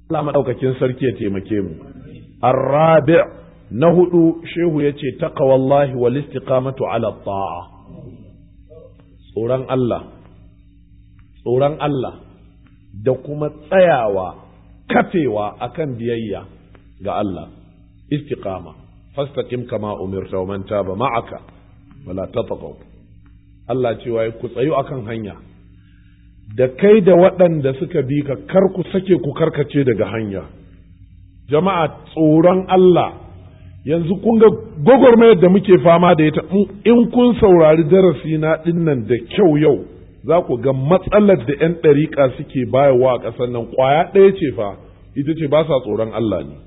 Allah maɗaukakin sarki ya taimake mu arrabi na hudu shehu ya ce taqwallahi wal istiqamatu ala ta'a tsoron Allah tsoron Allah da kuma tsayawa kafewa akan biyayya ga Allah istiqama fastaqim kama umirta wa man taba ma'aka wala tatghaw Allah cewa ku tsayu akan hanya da kai da waɗanda suka bi ka kar ku sake ku karkace daga hanya jama'a tsoron Allah yanzu kun ga gwagwarmayar da muke fama da ita in kun saurari darasi na dinnan da kyau yau za ku ga matsalar da 'yan ɗariƙa suke bayarwa a ƙasar nan ƙwaya ɗaya ce fa ita ce ba sa tsoron Allah ne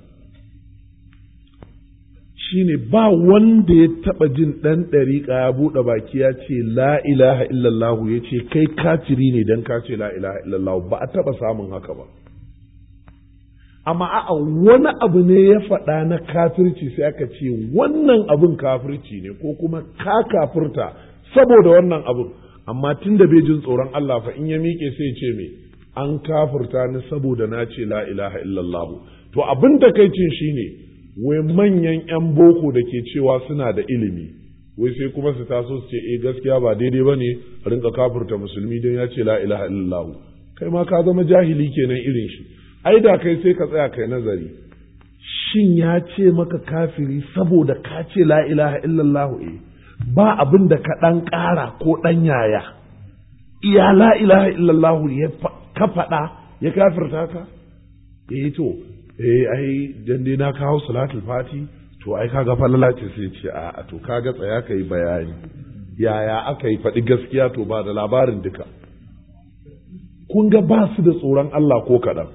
shine ba wanda ya taɓa jin ɗan ɗariƙa ya buɗe baki ya ce la ilaha illallahu ya ce kai kafiri ne don ka ce la ilaha illallahu ba a taɓa samun haka ba amma a'a wani abu ne ya faɗa na kafirci sai aka ce wannan abin kafirci ne ko kuma ka kafirta saboda wannan abin amma tun da bai jin tsoron Allah fa in ya miƙe sai ce me an kafirta ni saboda na ce la ilaha illallahu to abin da kai cin shine wai manyan 'yan boko da ke cewa suna da ilimi wai sai kuma su taso su ce eh gaskiya ba daidai ba ne rinka kafirta musulmi don ya ce la ilaha illallahu kai ma ka zama jahili kenan irin shi ai da kai sai ka tsaya kai nazari shin ya ce maka kafiri saboda ka ce la ilaha illallahu eh ba abin da ka ɗan ƙara ko ɗan yaya iya la ilaha illallahu ya ka faɗa ya kafirta ka eh to eh ai dan dai na kawo salatul fati to ai kaga falala ce sai ce a to kaga tsaya kai bayani yaya aka yi faɗi gaskiya to ba da labarin duka kun ga ba su da tsoron Allah ko kaɗan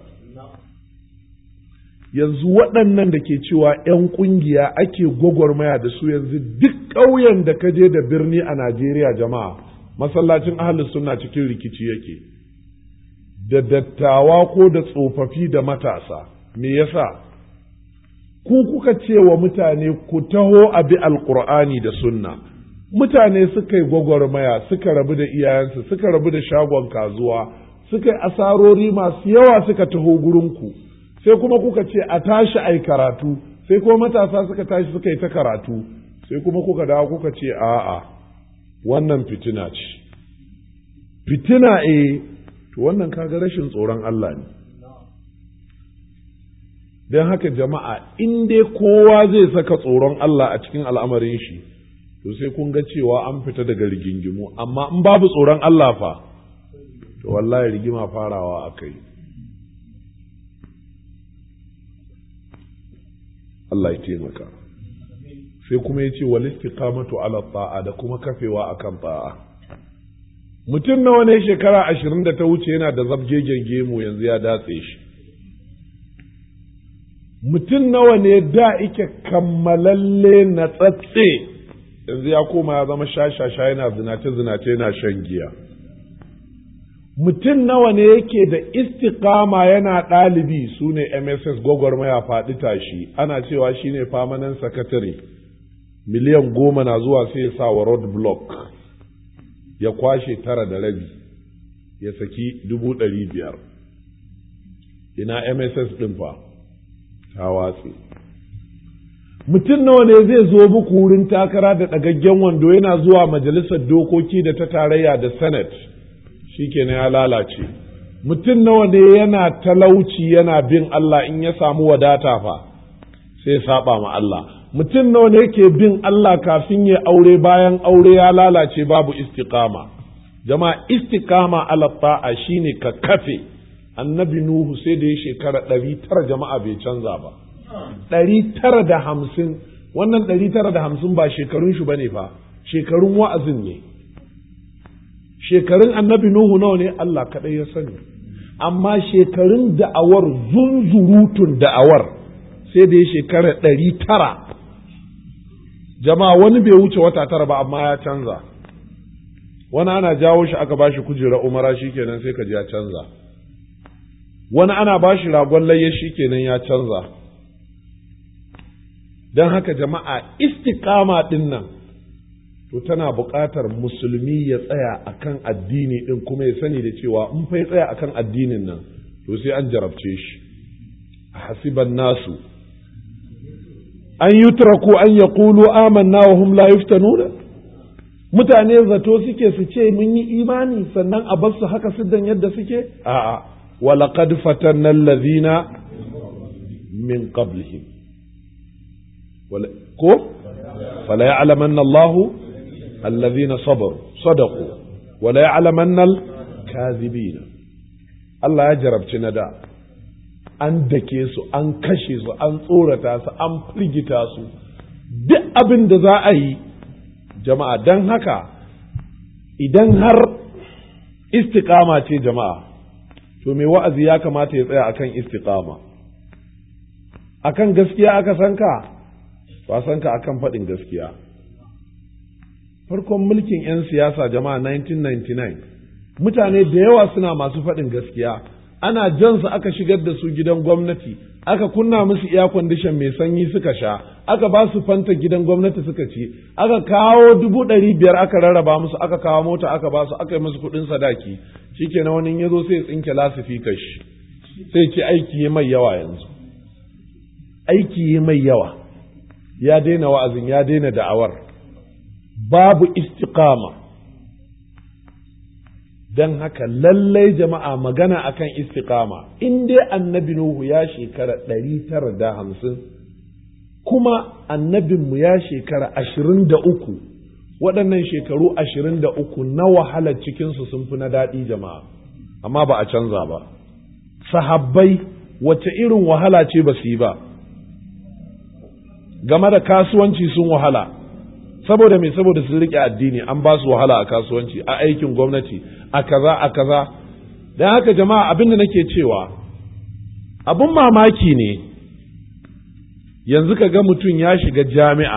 yanzu waɗannan da ke cewa 'yan ƙungiya ake gwagwarmaya da su yanzu duk ƙauyen da ka je da birni a Najeriya jama'a masallacin ahalus suna cikin rikici yake da dattawa ko da tsofaffi da matasa me yasa ku kuka ce wa mutane ku taho a bi alkur'ani da sunna mutane suka yi gwagwarmaya suka rabu da iyayensu suka rabu da shagon kazuwa suka yi asarori masu yawa suka taho gurinku sai kuma kuka ce a tashi ai karatu sai kuma matasa suka tashi suka yi ta karatu sai kuma kuka dawo kuka ce a'a wannan fitina ce fitina eh to wannan kaga rashin tsoron Allah ne don haka jama'a in dai kowa zai saka tsoron Allah a cikin al'amarin shi to sai kun ga cewa an fita daga rigingimu amma in babu tsoron Allah fa to wallahi rigima farawa aka yi Allah ya taimaka sai kuma ya ce wal istiqamatu ala ta'a da kuma kafewa akan ta'a mutum nawa ne shekara ashirin da ta wuce yana da zabgegen gemu yanzu ya datse shi mutum nawa ne da ike kammalalle na tsatse yanzu ya koma ya zama shashasha yana zinace-zinace yana shan giya mutum nawa ne yake da istiqama yana ɗalibi su ne mss gwagwarmaya faɗi tashi ana cewa shi ne famanan sakatare miliyan goma na zuwa sai ya sa wa road block ya kwashe tara da rabi ya saki dubu ɗari biyar ina mss ɗin fa ta watse mutum nawa ne zai zo muku wurin takara da ɗagaggen wando yana zuwa majalisar dokoki da ta tarayya da senate shikenan ya lalace mutum nawa ne yana talauci yana bin Allah in ya samu wadata fa sai saba ma Allah mutum nawa ne yake bin Allah kafin ya aure bayan aure ya lalace babu istiqama jama'a istiqama ala ta'a shine ka kafe annabi nuhu sai da ya shekara ɗari tara jama'a bai canza ba ɗari tara da hamsin wannan ɗari tara da hamsin ba shekarun shi bane fa shekarun wa'azin ne shekarun annabi nuhu nawa ne Allah kaɗai ya sani amma shekarun da'awar zunzurutun da'awar sai da ya shekara ɗari tara jama'a wani bai wuce wata tara ba amma ya canza wani ana jawo shi aka bashi kujera umara shikenan sai ka ji ya canza wani ana bashi ragon layya shikenan ya canza don haka jama'a istiqama din nan to tana buƙatar musulmi ya tsaya akan addini din kuma ya sani da cewa in fa ya tsaya akan addinin nan to sai an jarabce shi hasiban nasu an yutraku an yaqulu amanna wa hum la yuftanuna mutane zato suke su ce mun yi imani sannan a bar su haka siddan yadda suke a'a walaqad fatanna allazina min qablihim ko fala ya'lamanna Allahu allazina sabaru sadaqu wala ya'lamanna al-kadhibina Allah ya jarabci na da an dake su an kashe su an tsorata su an firgita su duk abin da za a yi jama'a don haka idan har istiƙama ce jama'a to mai wa'azi ya kamata ya tsaya akan istiƙama akan gaskiya aka san ka ba san ka akan faɗin gaskiya farkon mulkin 'yan siyasa jama'a 1999 mutane da yawa suna masu faɗin gaskiya ana jansu aka shigar da su gidan gwamnati aka kunna musu iya kwandishan mai sanyi suka sha aka ba su fanta gidan gwamnati suka ci aka kawo dubu ɗari biyar aka rarraba musu aka kawo mota aka ba su aka yi musu kuɗin sadaki shikenan wani ya zo sai ya tsinke lasifika shi sai ce aiki ya mai yawa yanzu aiki ya mai yawa ya daina wa'azin ya daina da'awar babu istiqama don haka lallai jama'a magana akan istiqama in dai annabi Nuhu ya shekara ɗari tara da hamsin kuma annabinmu ya shekara ashirin da uku waɗannan shekaru ashirin da uku na wahalar cikinsu sun fi na daɗi jama'a amma ba a canza ba sahabbai wace irin wahala ce ba su yi ba game da kasuwanci sun wahala saboda me saboda sun riƙe addini an ba su wahala a kasuwanci a aikin gwamnati a kaza a kaza don haka jama'a abin da nake cewa abin mamaki ne yanzu ka ga mutum ya shiga jami'a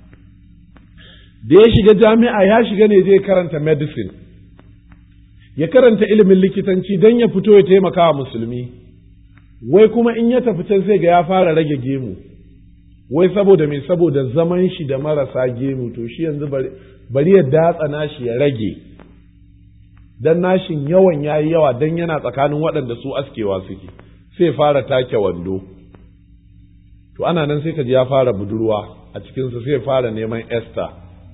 da ya shiga jami'a ya shiga ne zai karanta medicine ya karanta ilimin likitanci don ya fito ya taimaka wa musulmi wai kuma in ya tafi can sai ga ya fara rage gemu wai saboda mai saboda zaman shi da marasa gemu to shi yanzu bari ya datsa nashi ya rage dan nashin yawan yayi yawa dan yana tsakanin waɗanda su askewa suke sai fara take wando to ana nan sai ka ji ya fara budurwa a cikinsa sai fara neman Esther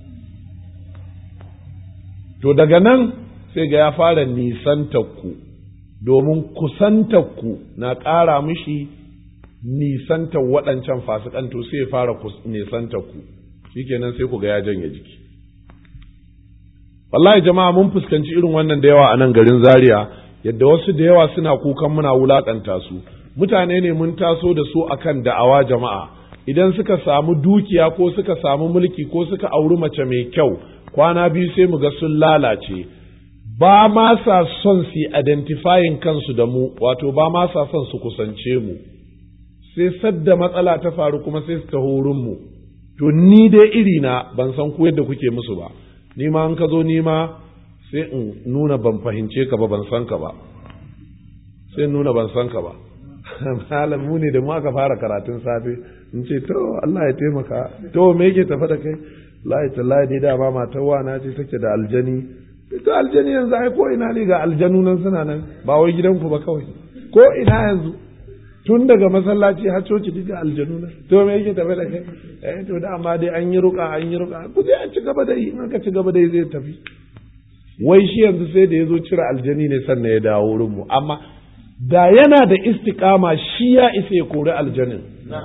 to daga nan sai ga ya fara nisantakku domin kusantakku na ƙara mishi nisantar waɗancan fasikan to sai ya fara nisantakku shikenan sai ku ga ya janye jiki wallahi jama'a mun fuskanci irin wannan da yawa a nan garin zaria yadda wasu da yawa suna kukan muna wulakanta su mutane ne mun taso da su akan da'awa jama'a idan suka samu dukiya ko suka samu mulki ko suka auri mace mai kyau kwana biyu sai mu ga sun lalace ba ma sa son su identifying kansu da mu wato ba ma sa son su kusance mu sai sadda matsala ta faru kuma sai su taho mu to ni dai iri na ban san ku yadda kuke musu ba ni ma an ka zo ni ma sai in nuna ban fahimce ka ba ban san ka ba sai nuna ban san ka ba malam mu ne da mu aka fara karatun safe in ce to Allah ya taimaka to me yake tafa da kai lahi tallahi dai dama matar wana ce take da aljani to aljani yanzu ai ko ina ne ga aljanu nan suna nan ba wai gidanku ba kawai ko ina yanzu tun daga masallaci har coci duka aljanu nan to me yake tafe da kai eh to da amma dai an yi ruka an yi ruka ku je a ci gaba da yi in aka ci gaba da yi zai tafi wai shi yanzu sai da ya zo cire aljani ne sannan ya dawo wurin mu amma da yana da istiqama shi ya isa ya kori aljanin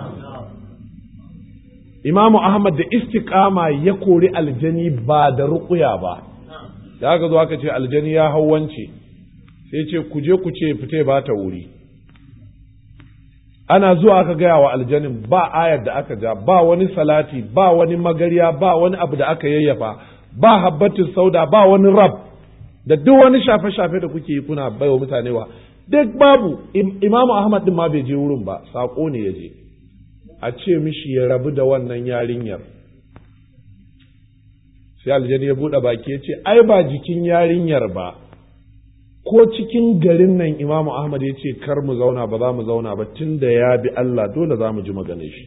imamu ahmad da istiqama ya kori aljani ba da ruƙuya ba da aka zo aka ce aljani ya hau wance sai ce ku je ku ce fite ba ta wuri ana zuwa aka gaya wa aljanin ba ayar da aka ja ba wani salati ba wani magarya ba wani abu da aka yayyafa ba habbatin sauda ba wani rab da duk wani shafe-shafe da kuke yi kuna baiwa mutane wa duk babu imamu ahmad din ma bai je wurin ba saƙo ne ya je a ce mishi ya rabu da wannan yarinyar sai aljani ya buɗe baki ya ce ai ba jikin yarinyar ba ko cikin garin nan imamu ahmad ya ce kar mu zauna ba za mu zauna ba tun da ya bi allah dole za mu ji magana shi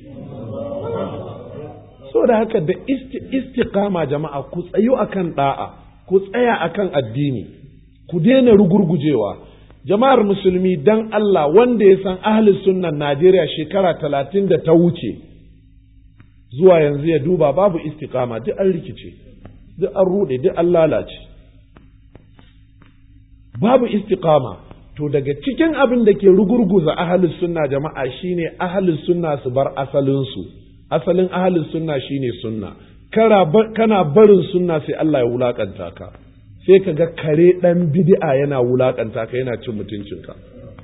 so da haka da istiqama jama'a ku tsayu akan da'a ku tsaya akan addini ku daina rugurgujewa jama'ar musulmi dan Allah wanda ya san ahli sunnan Najeriya shekara talatin da ta wuce zuwa yanzu ya duba babu istiqama duk an rikice duk an rude duk an lalace babu istiqama to daga cikin abin da ke rugurguza ahalus sunna jama'a shine ahalus sunna su bar asalinsu asalin ahalus sunna shine sunna kana barin sunna sai Allah ya wulakanta ka sai ka ga kare dan bid'a yana wulakanta ka yana cin mutuncinka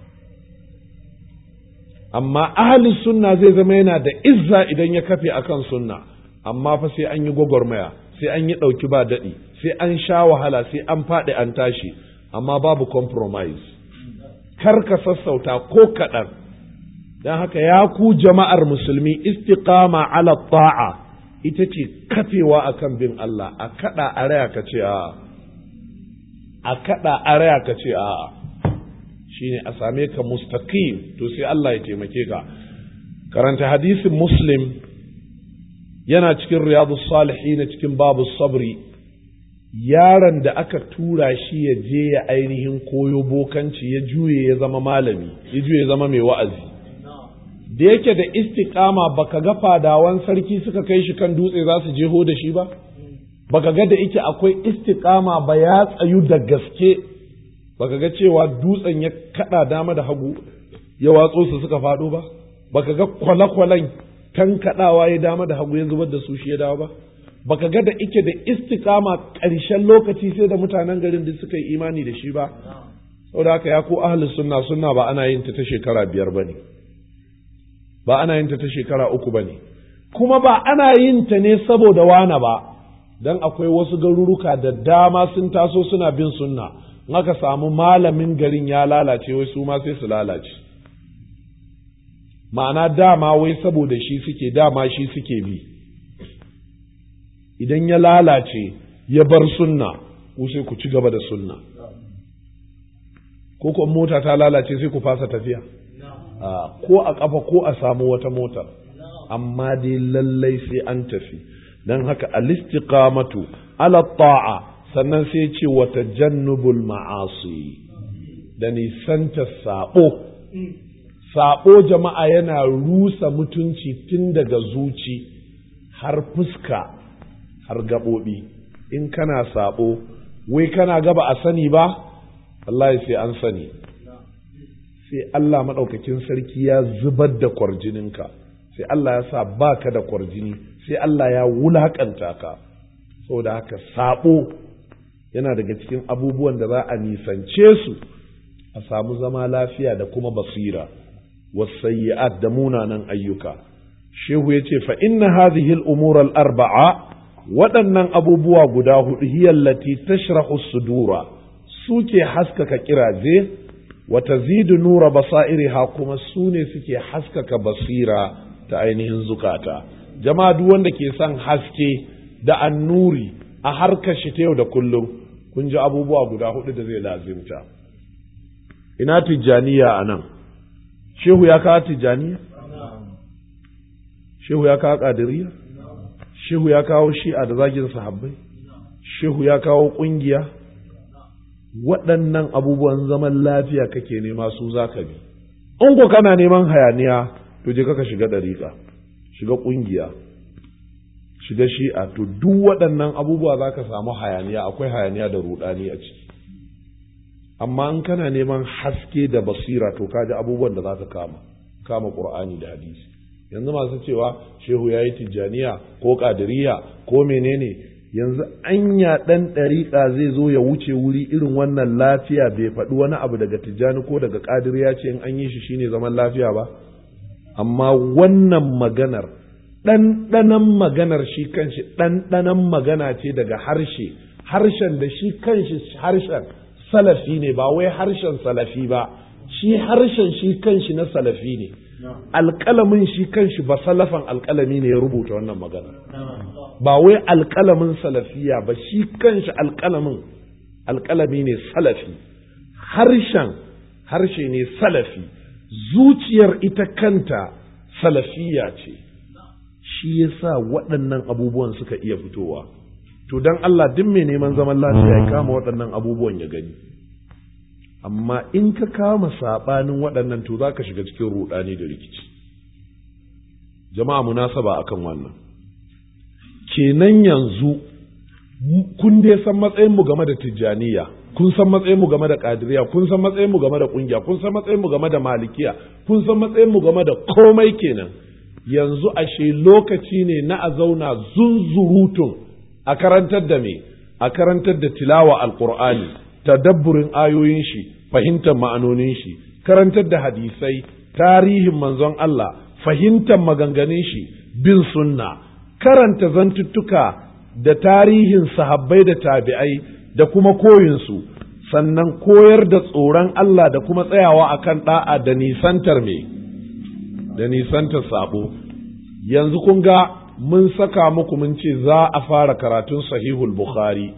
amma ahalus sunna zai zama yana da izza idan ya kafe akan sunna amma fa sai an yi gwagwarmaya sai an yi ɗauki ba daɗi sai an sha wahala sai an faɗi an tashi amma babu compromise kar ka sassauta ko kaɗan don haka ya ku jama'ar musulmi istiqama ala ta'a ita ce kafewa akan bin Allah a kaɗa a raya ka ce a a kaɗa a raya ka ce a shine a same ka mustaqim to sai Allah ya taimake ka karanta hadisin muslim yana cikin riyadu salihin cikin babu sabri yaron da aka tura shi ya je ya ainihin koyo bokanci ya juye ya zama malami ya juye ya zama mai wa'azi da yake da istiqama baka ga fadawan sarki suka kai shi kan dutse za su jeho da shi ba baka ga da yake akwai istiqama ba ya tsayu da gaske baka ga cewa dutsen ya kada dama da hagu ya watso su suka faɗo ba baka ga kwale-kwalen kan kadawa ya dama da hagu ya zubar da su shi ya dawo ba baka ga da ike da istikama ƙarshen lokaci sai da mutanen garin da suka yi imani da shi ba saboda haka ya ko ahli sunna sunna ba ana yin ta ta shekara biyar bane ba ana yin ta ta shekara uku bane kuma ba ana yin ta ne saboda wana ba dan akwai wasu garuruka da dama sun taso suna bin sunna in aka samu malamin garin ya lalace wai su ma sai su lalace ma'ana dama wai saboda shi suke dama shi suke bi idan ya lalace ya bar sunna ku sai ku ci gaba da sunna ko kuma mota ta lalace sai ku fasa tafiya ko a kafa ko a samu wata mota amma dai lallai sai an tafi don haka alistiqamatu ala ta'a sannan sai ce wata jannubul ma'asi da nisanta sabo sabo jama'a yana rusa mutunci tun daga zuci har fuska har gaɓoɓi in kana saɓo wai kana gaba a sani ba wallahi sai an sani sai Allah maɗaukakin sarki ya zubar da kwarjininka sai Allah ya sa baka da kwarjini sai Allah ya wulaƙanta ka saboda haka saɓo yana daga cikin abubuwan da za a nisance su a samu zama lafiya da kuma basira wasayyi'at da munanan ayyuka shehu ya ce fa inna hadhihi al-umur al-arba'a waɗannan abubuwa guda hudu hiyallati tashrahu sudura suke haskaka kiraje wa tazidu nura basairiha kuma su ne suke haskaka basira ta ainihin zukata jama'a duk wanda ke son haske da annuri a harkar shi ta yau da kullum kun ji abubuwa guda hudu da zai lazimta ina tijjaniya a nan shehu ya kawo tijjaniya shehu ya kawo ƙadiriya shehu ya kawo shi'a da zagin sahabbai shehu ya kawo ƙungiya waɗannan abubuwan zaman lafiya kake nema su za ka bi in ko kana neman hayaniya to je ka shiga ɗariƙa shiga ƙungiya shiga shi'a to duk waɗannan abubuwa za ka samu hayaniya akwai hayaniya da ruɗani a ciki amma in kana neman haske da basira to kaji abubuwan da za ka kama kama ƙur'ani da hadisi yanzu masu cewa shehu ya yi tijjaniya ko ƙadiriya ko menene yanzu anya ɗan ɗariƙa zai zo ya wuce wuri irin wannan lafiya bai faɗi wani abu daga tijjani ko daga ƙadiriya ce in an yi shi shine zaman lafiya ba amma wannan maganar ɗanɗanan maganar shi kanshi ɗanɗanan magana ce daga harshe harshen da shi kanshi harshen salafi ne ba wai harshen salafi ba shi harshen shi kanshi na salafi ne alƙalamin shi kanshi ba salafan alƙalami ne ya rubuta wannan magana ba wai alƙalamin salafiya ba shi kanshi alƙalamin alƙalami ne salafi harshen harshe ne salafi zuciyar ita kanta salafiya ce shi yasa waɗannan abubuwan suka iya fitowa to don Allah duk mai neman zaman lafiya ya kama waɗannan abubuwan ya gani amma in ka kama saɓanin waɗannan to za ka shiga cikin ruɗani da rikici jama'a munasaba akan wannan kenan yanzu kun dai san matsayinmu game da tijjaniya kun san matsayinmu game da kadiriya kun san matsayinmu game da kungiya kun san matsayinmu game da malikiya kun san matsayinmu game da komai kenan yanzu ashe lokaci ne na a zauna zunzurutun a karantar da me a karantar da tilawa alqur'ani tadabburin ayoyin shi fahimtar ma'anonin shi karantar da hadisai tarihin manzon Allah fahimtar maganganun shi bin sunna karanta zantuttuka da tarihin sahabbai da tabi'ai da kuma koyinsu sannan koyar da tsoron Allah da kuma tsayawa akan da'a da nisantar me da nisantar sabo yanzu kun ga mun saka muku mun ce za a fara karatun sahihul bukhari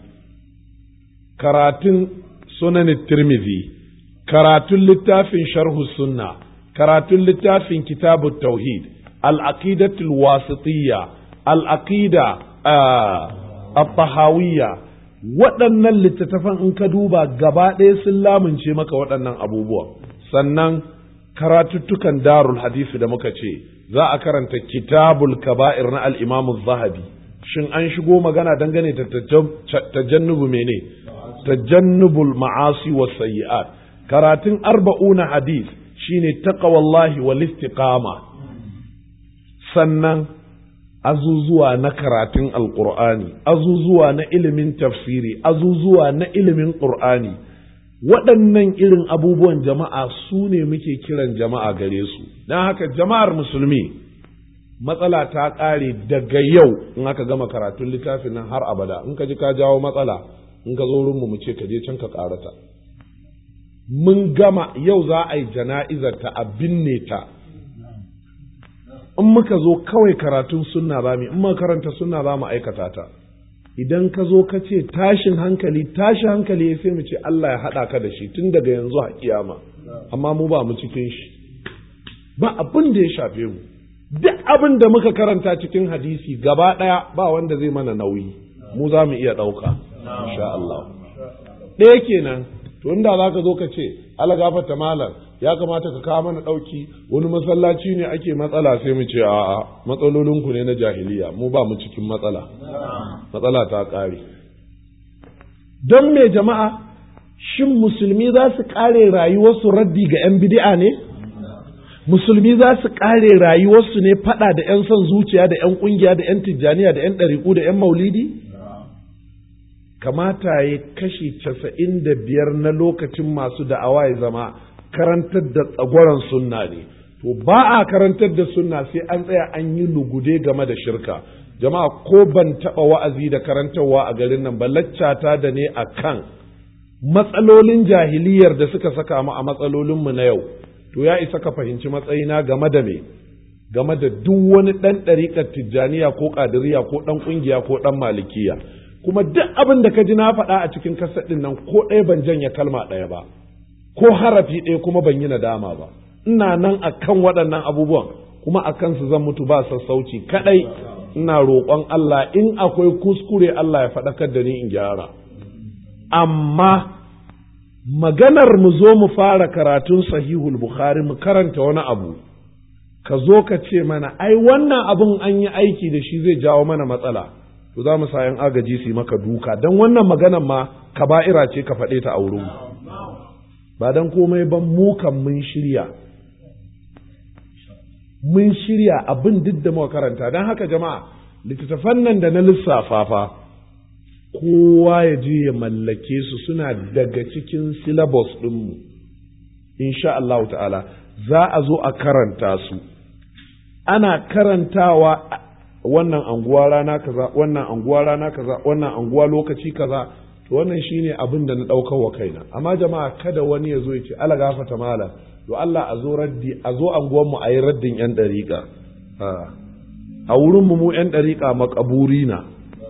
karatun sunan tirmidhi karatun littafin sharhu sunna karatun littafin kitabut tauhid al-aqidatul wasitiyya al-aqida at-tahawiyya waɗannan littattafan in ka duba gaba ɗaya sun lamunce maka waɗannan abubuwa sannan karatuttukan darul hadisi da muka ce za a karanta kitabul kaba'ir na al-imamu zahabi shin an shigo magana dangane da tajannubu mene tajannubul ma'asi was sayyi'at karatun arba'una hadis shine taqwallahi wal istiqama sannan azuzuwa na karatun alqur'ani azuzuwa na ilimin tafsiri azuzuwa na ilimin qur'ani waɗannan irin abubuwan jama'a su ne muke kiran jama'a gare su don haka jama'ar musulmi matsala ta ƙare daga yau in aka gama karatun littafin nan har abada in ka ji ka jawo matsala in ka zo wurinmu mu ce ka je can ka ƙarata mun gama yau za a yi jana'izar ta a binne ta in muka zo kawai karatun sunna za mu in muka karanta sunna za mu aikata ta idan ka zo ka ce tashin hankali tashin hankali ya sai mu ce Allah ya haɗa ka da shi tun daga yanzu a kiyama amma mu ba mu cikin shi ba abin da ya shafe mu duk abin da muka karanta cikin hadisi gaba ɗaya ba wanda zai mana nauyi mu za mu iya ɗauka insha Allah ɗaya kenan to inda za ka zo ka ce ala gafarta malam ya kamata ka kawo mana ɗauki wani masallaci ne ake matsala sai mu ce a'a matsalolinku ne na jahiliya mu ba mu cikin matsala matsala ta ƙare don me jama'a shin musulmi za su ƙare rayuwarsu raddi ga 'yan bidi'a ne musulmi za su ƙare rayuwarsu ne faɗa da 'yan son zuciya da 'yan ƙungiya da 'yan tijjaniya da 'yan ɗariƙu da 'yan maulidi kamata ya kashi casa'in da biyar na lokacin masu da'awa ya zama karantar da tsagoran sunna ne to ba a karantar da sunna sai an tsaya an yi lugude game da shirka jama'a ko ban taɓa wa'azi da karantarwa a garin nan ba laccata da ne a kan matsalolin jahiliyar da suka saka mu a matsalolinmu na yau to ya isa ka fahimci matsayina game da me game da duk wani ɗan ɗariƙar tijjaniya ko ƙadiriya ko ɗan ƙungiya ko ɗan malikiya kuma duk abin da ka ji na faɗa a cikin kasar ɗin nan ko ɗaya ban janye kalma ɗaya ba ko harafi ɗaya kuma ban yi nadama ba ina nan a kan waɗannan abubuwan kuma a kansu zan mutu ba sassauci kaɗai ina roƙon Allah in akwai kuskure Allah ya faɗakar da ni in gyara amma maganar mu zo mu fara karatun sahihul bukhari mu karanta wani abu ka zo ka ce mana ai wannan abin an yi aiki da shi zai jawo mana matsala to za mu sa yan agaji su yi maka duka don wannan maganar ma kaba'ira ce ka faɗe ta a wurin ba don komai ban mu kan mun shirya mun shirya abin duk da muka karanta don haka jama'a littattafan nan da na lissafa fa kowa ya je ya mallake su suna daga cikin syllabus ɗinmu insha Allah ta'ala za a zo a karanta su ana karantawa wannan anguwa rana kaza wannan anguwa rana kaza wannan anguwa lokaci kaza to wannan shine abin da na ɗaukar wa kaina amma jama'a kada wani ya zo ya ce ala gafata mala to Allah a zo raddi a zo anguwan mu ayi raddin yan dariƙa a wurin mu mu yan dariƙa makaburi na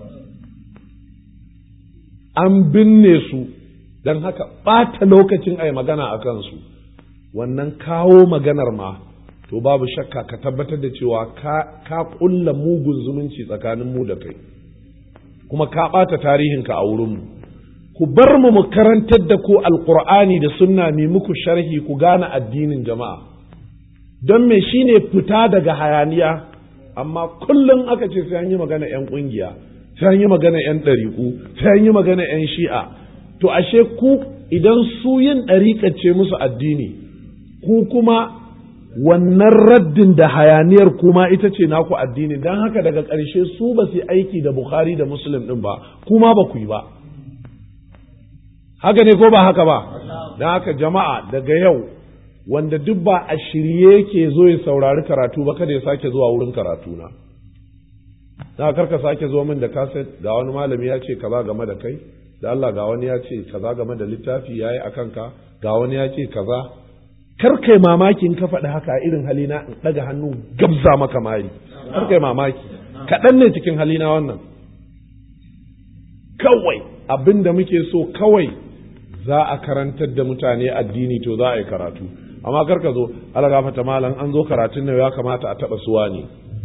an binne su don haka ɓata lokacin a yi magana a kansu wannan kawo maganar ma to babu shakka ka tabbatar da cewa ka ƙulla mugun zumunci tsakanin mu da kai kuma ka ɓata tarihinka a wurinmu ku bar mu mu karantar da ku alqur'ani da sunna ne muku sharhi ku gane addinin jama'a don me shine fita daga hayaniya amma kullum aka ce sai an yi magana 'yan ƙungiya sai an yi magana 'yan ɗariƙu sai an yi magana 'yan shi'a to ashe ku idan su yin ɗariƙa ce musu addini ku kuma wannan raddin da hayaniyar kuma ita ce naku addini don haka daga ƙarshe su ba su aiki da bukhari da muslim ɗin ba kuma ba ku yi ba haka ne ko ba haka ba don haka jama'a daga yau wanda duk ba a shirye ke zo ya saurari karatu ba kada ya sake zuwa wurin karatu na na karka sake zo min da kaset ga wani malami ya ce kaza game da kai da Allah ga wani ya ce kaza game da littafi yayi akan ka ga wani ya ce kaza kar kai mamaki in ka faɗi haka irin halina in ɗaga hannu gabza maka mari kar kai mamaki kaɗan ne cikin halina wannan kawai abin da muke so kawai za a karantar da mutane addini to za a yi karatu amma kar ka zo ala gafata malam an zo karatun nan ya kamata a taɓa suwa ne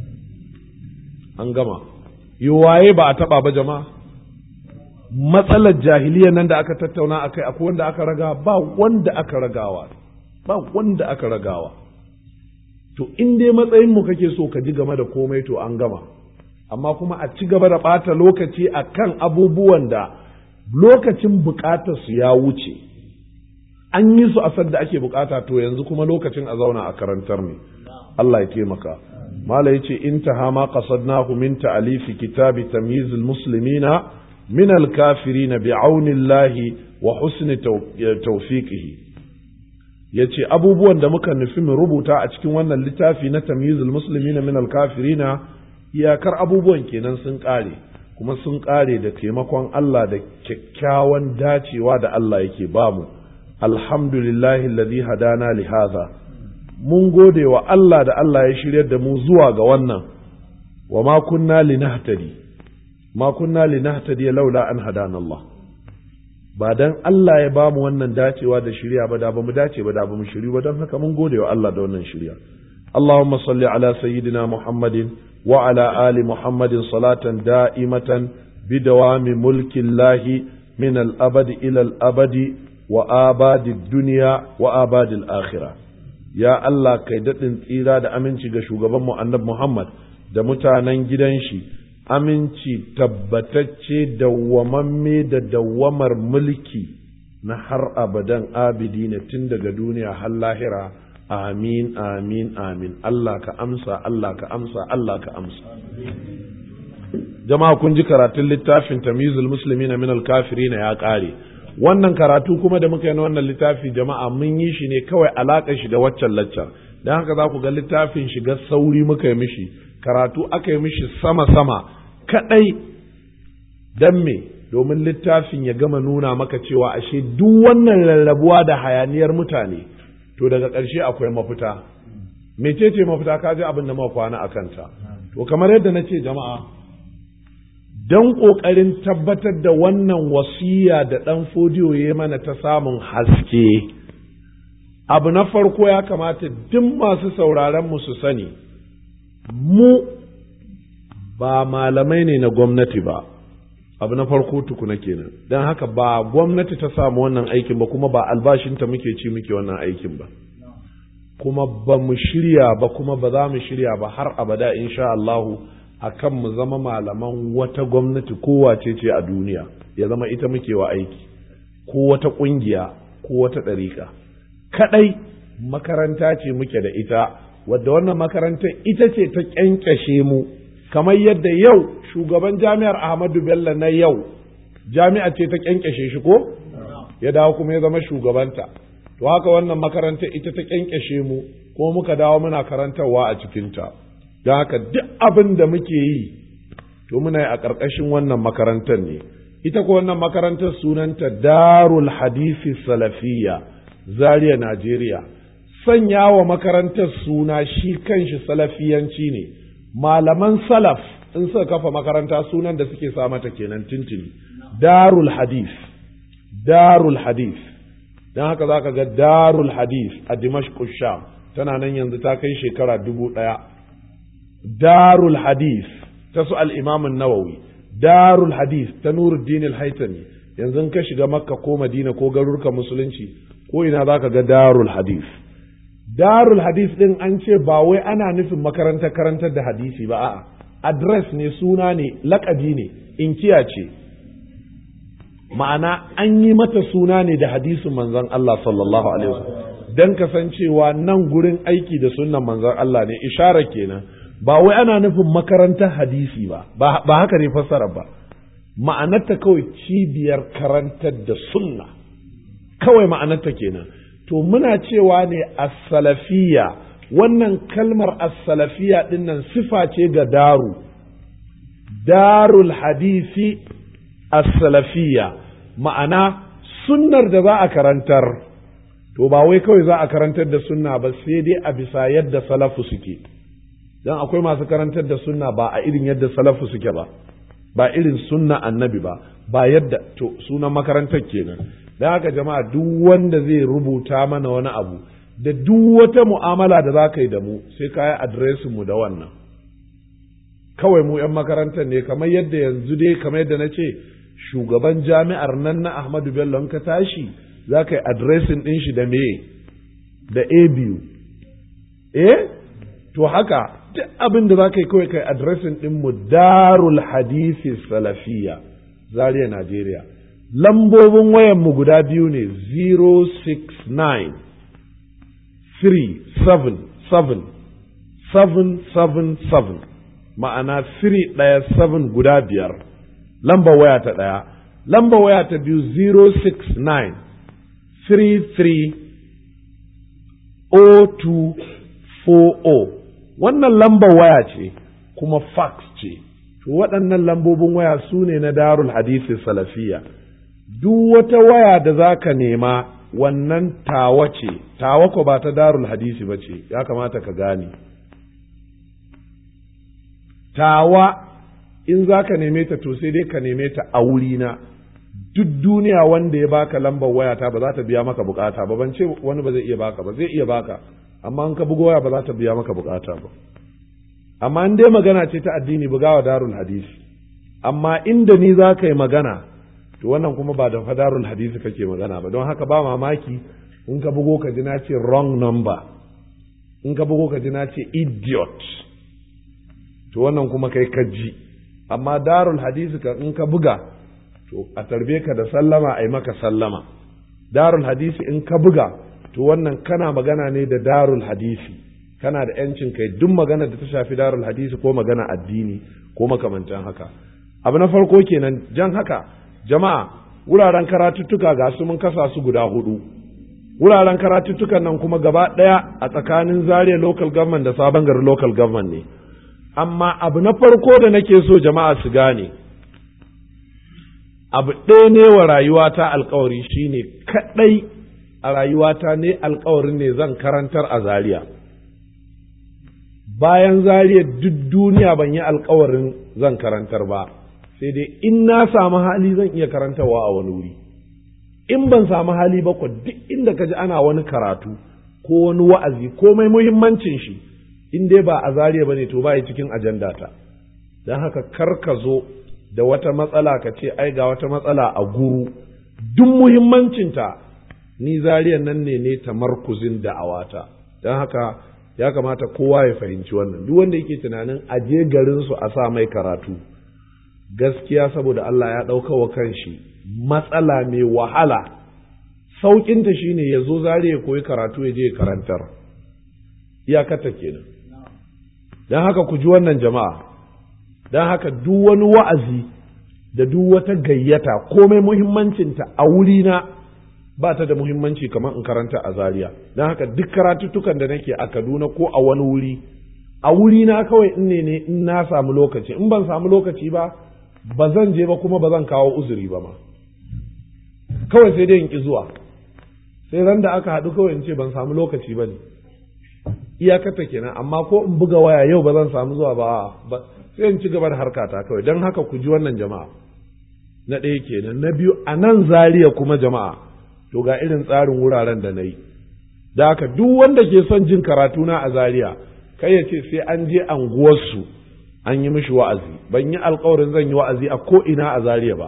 an gama yi waye ba a taɓa ba jama'a matsalar jahiliya nan da aka tattauna akai akwai wanda aka raga ba wanda aka ragawa ba wanda aka ragawa to in dai matsayin mu kake so ka ji game da komai to an gama amma kuma a ci gaba da ɓata lokaci a kan abubuwan da lokacin buƙatar su ya wuce an yi su a sadda ake bukata to yanzu kuma lokacin a zauna a karantar ne Allah ya taimaka mala yace intaha ma qasadnahu min ta'alifi kitabi tamyiz almuslimina min alkafirin bi'aunillahi wa husni tawfiqihi yace abubuwan da muka nufi mu rubuta a cikin wannan littafi na tamyiz almuslimina min alkafirina iyakar abubuwan kenan sun kare kuma sun kare da taimakon Allah da kyakkyawan dacewa da Allah yake bamu alhamdulillahi alladhi hadana li hadha mun gode wa Allah da Allah ya shiryar da mu zuwa ga wannan wa ma kunna linahtadi ma kunna linahtadi laula an hadana Allah ba dan Allah ya bamu wannan dacewa da shirya ba da bamu dace ba da bamu shiri ba don haka mun gode wa Allah da wannan shirya اللهم صل على سيدنا محمد وعلى آل محمد صلاة دائمة بدوام ملك الله من الأبد إلى الأبد وآباد الدنيا وآباد الآخرة يا الله كي دتن تيرا دا أمنشي غشوغبان مؤنب محمد da mutanen gidan shi aminci tabbatacce dawwamamme da dawwamar mulki na har abadan abidi na tun daga duniya har lahira amin amin amin Allah ka amsa Allah ka amsa Allah ka amsa jama'a kun ji karatun littafin tamyizul muslimin min al-kafirin ya kare wannan karatu kuma da muka yi na wannan littafi jama'a mun yi shi ne kawai alaƙa shi da waccan laccar dan haka za ku ga littafin shiga sauri muka yi mishi karatu aka yi mishi sama sama kadai dan me domin littafin ya gama nuna maka cewa ashe duk wannan rarrabuwa da hayaniyar mutane to daga ƙarshe akwai mafita mecece mafita ka ji abin da muka kwana a kanta to kamar yadda na ce jama'a don ƙoƙarin tabbatar da wannan wasiya da ɗan fodiyo ya mana ta samun haske abu na farko ya kamata duk masu sauraron mu su sani mu ba malamai ne na gwamnati ba abu na farko tukuna kenan don haka ba gwamnati ta samu wannan aikin ba kuma ba albashinta muke ci muke wannan aikin ba kuma ba mu shirya ba kuma ba za mu shirya ba har abada insha Allahu a kan mu zama malaman wata gwamnati kowace ce a duniya ya zama ita muke wa aiki ko wata ƙungiya ko wata ɗariƙa kaɗai makaranta ce muke da ita wadda wannan makarantar ita ce ta ƙyanƙyashe mu kamar yadda yau shugaban jami'ar Ahmadu Bello na yau jami'a ce ta kyankyashe shi ko ya dawo kuma ya zama shugabanta to haka wannan makarantar ita ta kyankyashe mu kuma muka dawo muna karantarwa a cikinta don haka duk abin da muke yi to muna yi a ƙarƙashin wannan makarantar ne ita ko wannan makarantar sunanta darul hadisi salafiyya zaria najeriya sanya wa makarantar suna shi kanshi salafiyanci ne malaman salaf in suka kafa makaranta sunan da suke sa mata kenan tintini darul hadith darul hadith don haka za ka ga darul hadith a dimashq sham tana nan yanzu ta kai shekara dubu ɗaya darul hadith ta su al'imamin nawawi darul hadith ta nuruddin al-haitami yanzu ka shiga makka ko madina ko garurukan musulunci ko ina za ka ga darul hadith darul hadith din an ce ba wai ana nufin makarantar karantar da hadisi ba a'a address ne suna ne lakabi ne inkiya ce ma'ana an yi mata suna ne da hadisin manzon Allah sallallahu alaihi wasallam dan kasancewa nan gurin aiki da sunnan manzon Allah ne ishara kenan ba wai ana nufin makarantar hadisi ba ba haka ne fassara ba ma'anarta kawai cibiyar karantar da sunna kawai ma'anarta kenan to muna cewa ne as-salafiyya wannan kalmar as-salafiyya dinnan sifa ce ga daru darul hadisi as-salafiyya ma'ana sunnar da za a karantar to ba wai kawai za a karantar da sunna ba sai dai a bisa yadda salafu suke dan akwai masu karantar da sunna ba a irin yadda salafu suke ba ba irin sunna annabi ba ba yadda to sunan makarantar kenan don haka jama'a duk wanda zai rubuta mana wani abu da duk wata mu'amala da za ka yi da mu sai ka yi adireshin mu da wannan kawai mu 'yan makarantar ne kamar yadda yanzu dai kamar yadda na ce shugaban jami'ar nan na ahmadu bello ka tashi za ka yi adireshin ɗin shi da me da a biyu eh to haka duk abin da za ka yi kawai kai adireshin ɗin mu darul hadisi salafiya zaria najeriya lambobin wayan mu guda biyu ne 069 377 777 ma'ana 3 ɗaya 7 guda biyar lamba waya ta ɗaya lamba waya ta biyu 069 33 0240 wannan lamba waya ce kuma fax ce to waɗannan lambobin waya su ne na darul hadisi salafiya duk wata waya da za ka nema wannan tawa ce tawa ko ba ta darul hadisi ba ce ya kamata ka gane tawa in za ka neme ta to sai dai ka neme ta a wurina duk duniya wanda ya baka lambar wayata ba za ta biya maka bukata ba ban ce wani ba zai iya baka ba zai iya baka amma in ka bugo waya ba za ta biya maka bukata ba amma in dai magana ce ta addini bugawa darul hadisi amma inda ni za ka yi magana to wannan kuma ba da fadarul hadisi kake magana ba don haka ba mamaki in ka bugo ka ji na ce wrong number in ka bugo ka ji na ce idiot to wannan kuma kai ka ji amma darul hadisi ka in ka buga to a tarbe ka da sallama a yi maka sallama darul hadisi in ka buga to wannan kana magana ne da darul hadisi kana da yancin kai duk magana da ta shafi darul hadisi ko magana addini ko makamantan haka abu na farko kenan jan haka jama'a wuraren karatuttuka ga su mun kasa su guda hudu wuraren karatuttukan nan kuma gaba ɗaya a tsakanin zaria local government da sabon gari local government ne amma abu na farko da nake so jama'a su gane abu ɗaya ne wa rayuwata alkawari shine kaɗai a rayuwata ne alkawarin ne zan karantar a zaria bayan zaria duk duniya ban yi alkawarin zan karantar ba sai dai in na samu hali zan iya karantarwa a wani wuri in ban samu hali ba ko duk inda ka ji ana wani karatu ko wani wa'azi ko mai muhimmancin shi in dai ba a zariya ba ne to ba cikin ajanda ta don haka kar ka zo da wata matsala ka ce ai ga wata matsala a guru duk muhimmancinta ni zariyan nan ne ne tamarkuzin da'awata don haka ya kamata kowa ya fahimci wannan duk wanda yake tunanin aje garinsu a sa mai karatu gaskiya saboda Allah ya ɗauka wa kanshi matsala mai wahala sauƙinta shine ya zo zare ya koyi karatu ya je ya karantar iyakata kenan don haka ku ji wannan jama'a don haka duk wani wa'azi da duk wata gayyata komai muhimmancinta a wurina ba ta da muhimmanci kamar in karanta a zaria don haka duk karatuttukan da nake a kaduna ko a wani wuri a wurina kawai in ne ne in na samu lokaci in ban samu lokaci ba ba zan je ba kuma ba zan kawo uzuri ba ma kawai sai dai in ki zuwa sai ran da aka haɗu kawai in ce ban samu lokaci ba ne iyakata kenan amma ko in buga waya yau ba zan samu zuwa ba sai in ci gaba da harkata kawai don haka ku ji wannan jama'a na ɗaya kenan na biyu a nan zariya kuma jama'a to ga irin tsarin wuraren da na yi da haka duk wanda ke son jin karatuna a zariya kai ya ce sai an je anguwarsu an yi mishi wa'azi ban yi alkawarin zan yi wa'azi a ko ina a zariya ba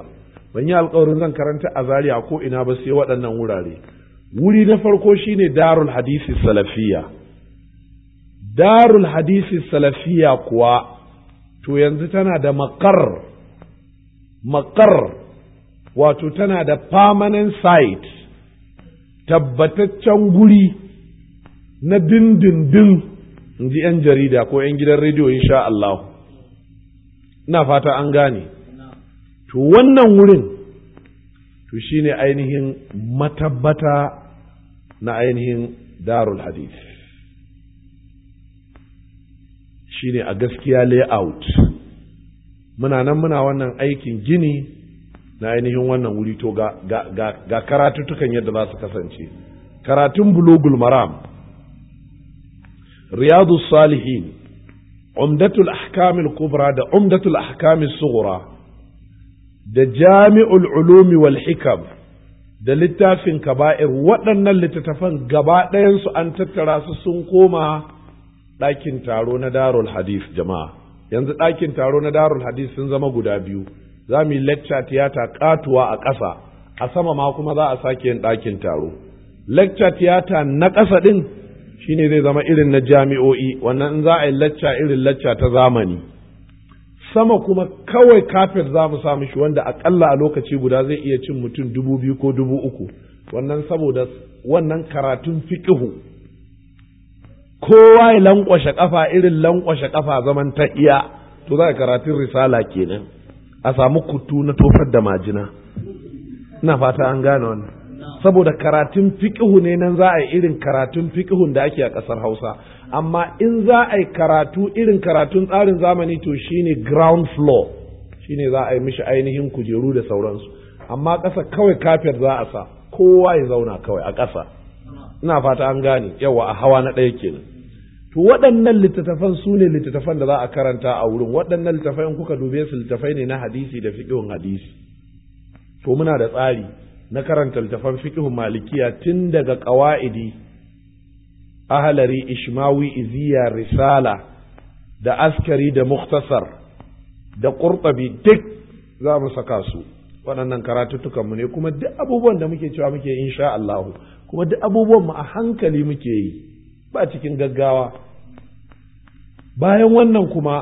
ban yi alkawarin zan karanta a zaria ko ina ba sai waɗannan wurare wuri na farko shine darul hadisi salafiya darul hadisi salafiya kuwa to yanzu tana da makar makar wato tana da permanent site tabbataccen guri na dindindin in ji 'yan jarida ko 'yan gidan rediyo insha Allah ina fata an gane to wannan wurin to shine ainihin matabbata na ainihin darul hadith shine a gaskiya layout muna nan muna wannan aikin gini na ainihin wannan wuri to ga, ga, ga, ga karatuttukan yadda za su kasance karatun bulugul maram riyadu salihin umdatul ahkamil kubra da umdatul ahkamil sughra da jami'ul ulumi wal hikam da littafin kaba'ir waɗannan littattafan gaba ɗayansu an tattara su sun koma ɗakin taro na darul hadith jama'a yanzu ɗakin taro na darul hadith sun zama guda biyu za mu yi lecture tiyata katuwa a ƙasa a sama ma kuma za a sake yin ɗakin taro lecture tiyata na ƙasa ɗin shine zai zama irin na jami'o'i wannan in za a yi lecture irin lecture ta zamani sama kuma kawai kafet za mu sa mishi wanda akalla a lokaci guda zai iya cin mutum dubu biyu ko dubu uku wannan saboda wannan karatun fiƙihu kowa ya lankwashe kafa irin lankwashe kafa zaman ta iya to za a karatun risala kenan a samu kutu na tofar da majina ina fata an gane wannan saboda karatun fiƙihu ne nan za a yi irin karatun fiƙihun da ake a ƙasar hausa amma in za a yi karatu irin karatun tsarin zamani to shine ground floor shine za a yi mishi ainihin kujeru da sauransu amma ƙasa kawai kafir za a sa kowa ya zauna kawai a ƙasa ina fata an gane yawa a hawa na ɗaya kenan to waɗannan littattafan su ne littattafan da za a karanta a wurin waɗannan littattafan kuka dube su littattafai ne na hadisi da fiƙihun hadisi to muna da tsari na karanta littattafan fiƙihun malikiya tun daga ƙawa'idi ahalari ishmawi iziya risala da askari da muktasar da ƙurɓabi duk za mu saka su waɗannan karatuttukanmu ne kuma duk abubuwan da muke cewa muke insha Allahu kuma duk abubuwan mu a hankali muke yi ba cikin gaggawa bayan wannan kuma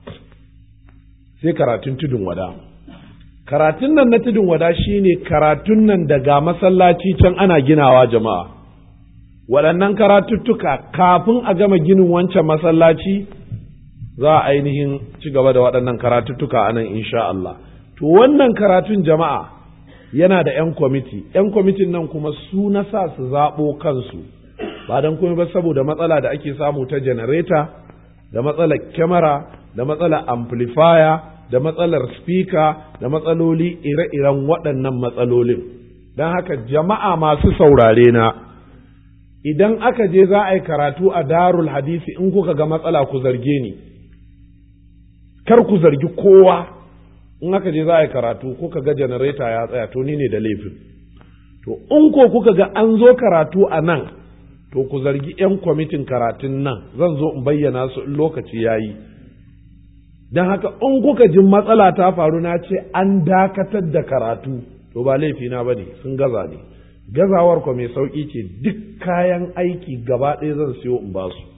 sai karatun tudun wada karatun nan na tudun wada shine karatun nan daga masallaci can ana ginawa jama'a waɗannan karatuttuka kafin a gama ginin wancan masallaci za a ainihin ci gaba da waɗannan karatuttuka a nan insha Allah to wannan karatun jama'a yana da 'yan kwamiti 'yan kwamitin nan kuma su na sa su zaɓo kansu ba don kuma ba saboda matsala da ake samu ta janareta da matsalar kyamara da matsalar amplifier da matsalar speaker da matsaloli ire-iren waɗannan matsalolin don haka jama'a masu saurare na idan aka je za a yi karatu a darul hadisi in kuka ga matsala ku zarge ni kar ku zargi kowa in aka je za a yi karatu kuka ga janareta ya tsaya to ni ne da laifin to in ko kuka ga an zo karatu a nan to ku zargi 'yan kwamitin karatun nan zan zo in bayyana su in lokaci ya yi don haka in kuka ji matsala ta faru na ce an dakatar da karatu to ba laifina ba ne sun gaza ne gazawar ku mai sauƙi ce duk kayan aiki gaba ɗaya zan siyo in ba su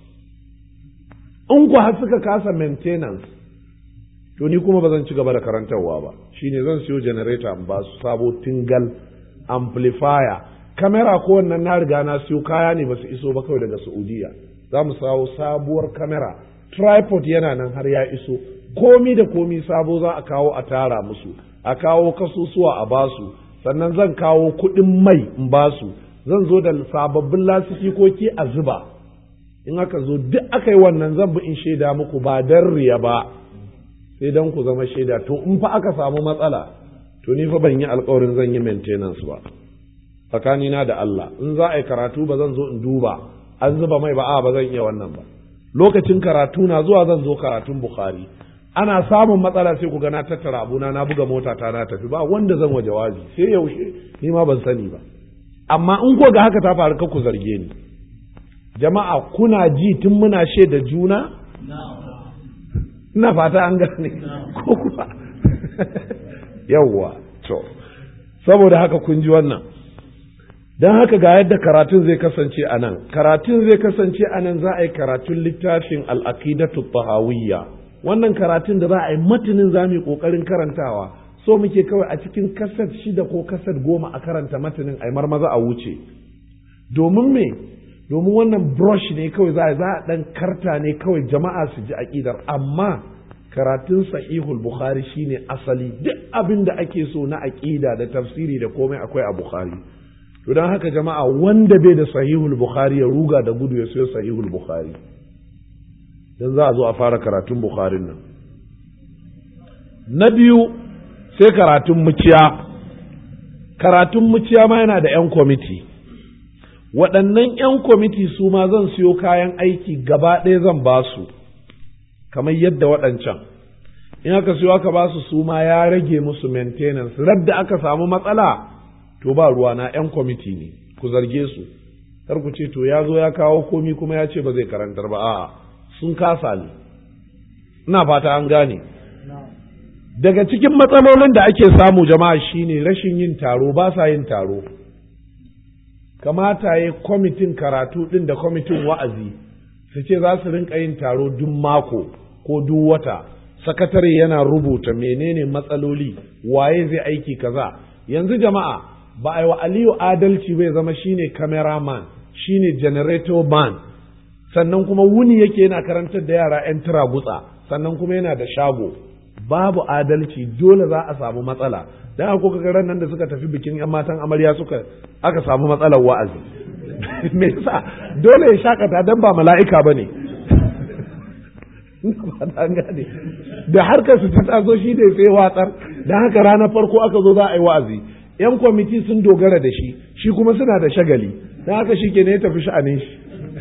in ku har suka kasa maintenance to ni kuma ba zan ci gaba da karantarwa ba shine zan siyo generator in ba su sabo tingal amplifier kamera ko wannan na riga na siyo kaya ne ba su iso ba kawai daga saudiya za mu sawo sabuwar kamera tripod yana nan har ya iso komi da komi sabo za a kawo a tara musu a kawo kasusuwa a basu sannan zan kawo kuɗin mai in basu zan zo da sababbin lasifikoki a zuba in aka zo duk aka yi wannan zan bi in shaida muku ba dan riya ba sai dan ku zama shaida to in fa aka samu matsala to ni fa ban yi alkawarin zan yi maintenance ba tsakanina da Allah in za a yi karatu ba zan zo in duba an zuba mai ba a ba zan iya wannan ba lokacin karatu na zuwa zan zo karatun Bukhari ana samun matsala sai ku ga na tattara abuna na buga mota ta na tafi ba wanda zan wa jawabi sai yaushe ni ma ban sani ba amma in ko ga haka ta faru ka ku zarge ni jama'a kuna ji tun muna da juna ina fata an gane ko kuma yawwa to saboda haka kun ji wannan don haka ga yadda karatun zai kasance a nan karatun zai kasance a nan za a yi karatun littafin al'aqidatu tahawiyya wannan karatun da za a yi matanin za mu yi ƙoƙarin karantawa so muke kawai a cikin kasar shida ko kasar goma a karanta matanin a marmaza a wuce domin me domin wannan brush ne kawai za a za a ɗan karta ne kawai jama'a su ji aƙidar amma karatun sahihul bukhari shine asali duk abin da ake so na aƙida da tafsiri da komai akwai a bukhari to don haka jama'a wanda bai da sahihul bukhari ya ruga da gudu ya sayo sahihul bukhari don za a zo a fara karatun bukharin nan na biyu sai karatun muciya karatun muciya ma yana da 'yan kwamiti waɗannan 'yan kwamiti su ma zan siyo kayan aiki gaba ɗaya zan ba su kamar yadda waɗancan in aka siyo aka ba su su ma ya rage musu maintenance radda aka samu matsala to ba ruwa na 'yan kwamiti ne ku zarge su kar ku ce to ya zo ya kawo komi kuma ya ce ba zai karantar ba a'a sun kasa ne ina fata an gane daga cikin matsalolin da ake samu jama'a shine rashin yin taro ba sa yin taro kamata ya kwamitin karatu ɗin da kwamitin wa'azi su ce za su rinka yin taro duk mako ko duk wata sakatare yana rubuta menene matsaloli waye zai aiki kaza yanzu jama'a ba a yi wa aliyu adalci bai zama shine cameraman shine generator man sannan kuma wuni yake yana karantar da yara 'yan gutsa sannan kuma yana da shago babu adalci dole za a samu matsala dan haka kuka ran nan da suka tafi bikin 'yan matan amarya suka aka samu matsalar wa'azi me yasa dole ya shakata dan ba mala'ika bane gane da harkar su ta taso shi da sai watsar dan haka ranar farko aka zo za a yi wa'azi 'yan kwamiti sun dogara da shi shi kuma suna da shagali dan haka shi ke ne ya tafi sha'anin shi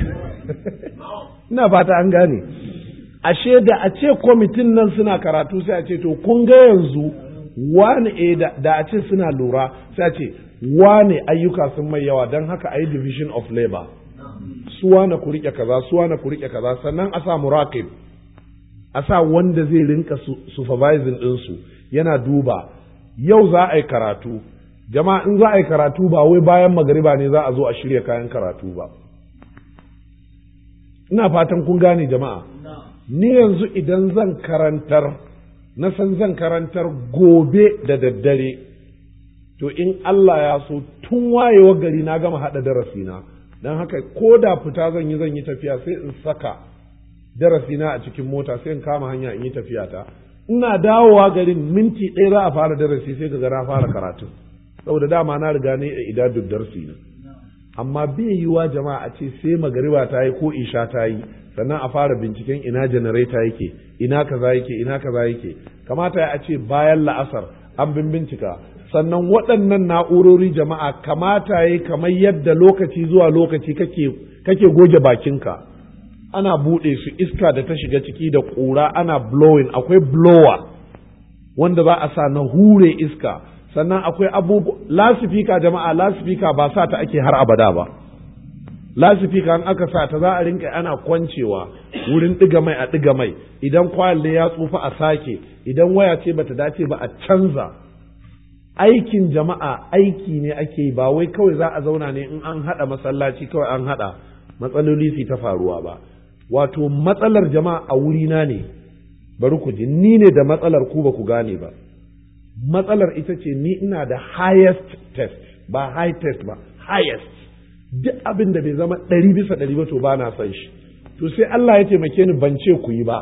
ina fata an gane ashe da a ce kwamitin nan suna karatu sai a ce to kun ga yanzu wane e da a ce suna lura sai a ce wane ayyuka sun mai yawa don haka a yi division of labor su wane ku rike kaza su wane ku rike kaza sannan a sa muraqib a sa wanda zai rinka supervising ɗinsu yana duba yau za a yi karatu jama'a in za a yi karatu ba wai bayan magariba ne za a zo a shirya kayan karatu ba ina fatan kun gane jama'a ni yanzu idan zan karantar na san zan karantar gobe da daddare to in Allah ya so tun wayewa gari na gama haɗa darasina don haka ko da fita zan yi zan yi tafiya sai in saka darasina a cikin mota sai in kama hanya in yi tafiya ta ina dawowa garin minti ɗaya za a fara darasi sai ga na fara karatu saboda dama na riga ne a idadun darsi na amma bai yiwa jama'a a ce sai magariba ta yi ko isha ta yi sannan a fara binciken ina janareta yake ina kaza yake ina kaza yake kamata ya ce bayan la'asar an bin bincika sannan waɗannan na'urori jama'a kamata ya kamar yadda lokaci zuwa lokaci kake kake goge bakinka ana buɗe su iska da ta shiga ciki da ƙura ana blowing akwai blower wanda za a sa na hure iska sannan akwai abubuwa lasifika jama'a lasifika ba sa ta ake har abada ba lasifika an aka sa ta za a rinka ana kwancewa wurin ɗiga mai a ɗiga mai idan kwalle ya tsufa a sake idan waya ce bata dace ba a canza aikin jama'a aiki ne ake yi ba wai kawai za a zauna ne in an haɗa masallaci kawai an haɗa matsaloli su ta faruwa ba wato matsalar jama'a a wurina ne bari ku ji ni ne da matsalar ku ba ku gane ba matsalar ita ce ni ina da highest test ba high test ba highest duk abin da bai zama ɗari bisa ɗari ba to ba na son shi to sai Allah ya taimake ni ban ce ku yi ba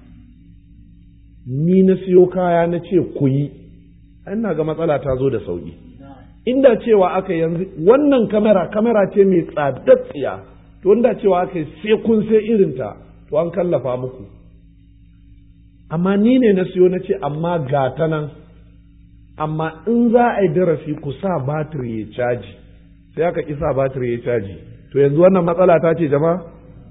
ni na siyo kaya na ce ku yi ina ga matsala ta zo da sauki inda cewa aka yanzu wannan kamera kamera ce mai tsadar tsiya to inda cewa aka sai kun sai irinta to an kallafa muku amma ni ne na siyo na ce amma ga ta nan amma in za a yi darasi ku sa batir ya caji sai aka ƙi sa batir ya caji to yanzu wannan matsala ta ce jama'a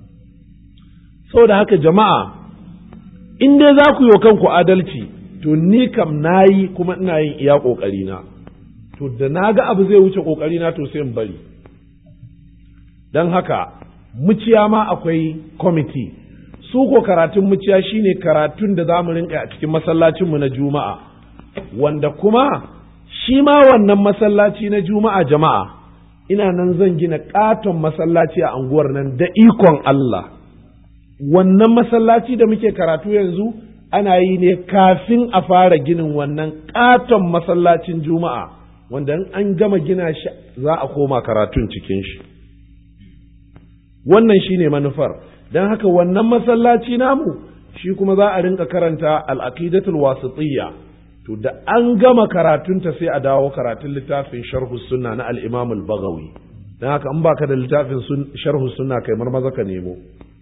da haka jama'a in dai za ku yi wa kanku adalci to ni kam na yi kuma ina yin iya ƙoƙarina to da na ga abu zai wuce ƙoƙarina to sai in bari don haka muciya ma akwai kwamiti su ko karatun muciya shine karatun da za mu rinka a cikin masallacinmu na juma'a wanda kuma shi ma wannan masallaci na juma'a jama'a ina nan zan gina ƙaton masallaci a anguwar nan da ikon Allah wannan masallaci da muke karatu yanzu ana yi ne kafin a fara ginin wannan ƙaton masallacin juma'a wanda in an gama gina shi za a koma karatun cikin shi wannan shine manufar don haka wannan masallaci namu shi kuma za a rinka karanta al'aqidatul wasitiyya to da an gama karatunta sai a dawo karatun littafin sharhu sunna na al-imam al-baghawi don haka in baka da littafin sharhu sunna kai marmaza ka nemo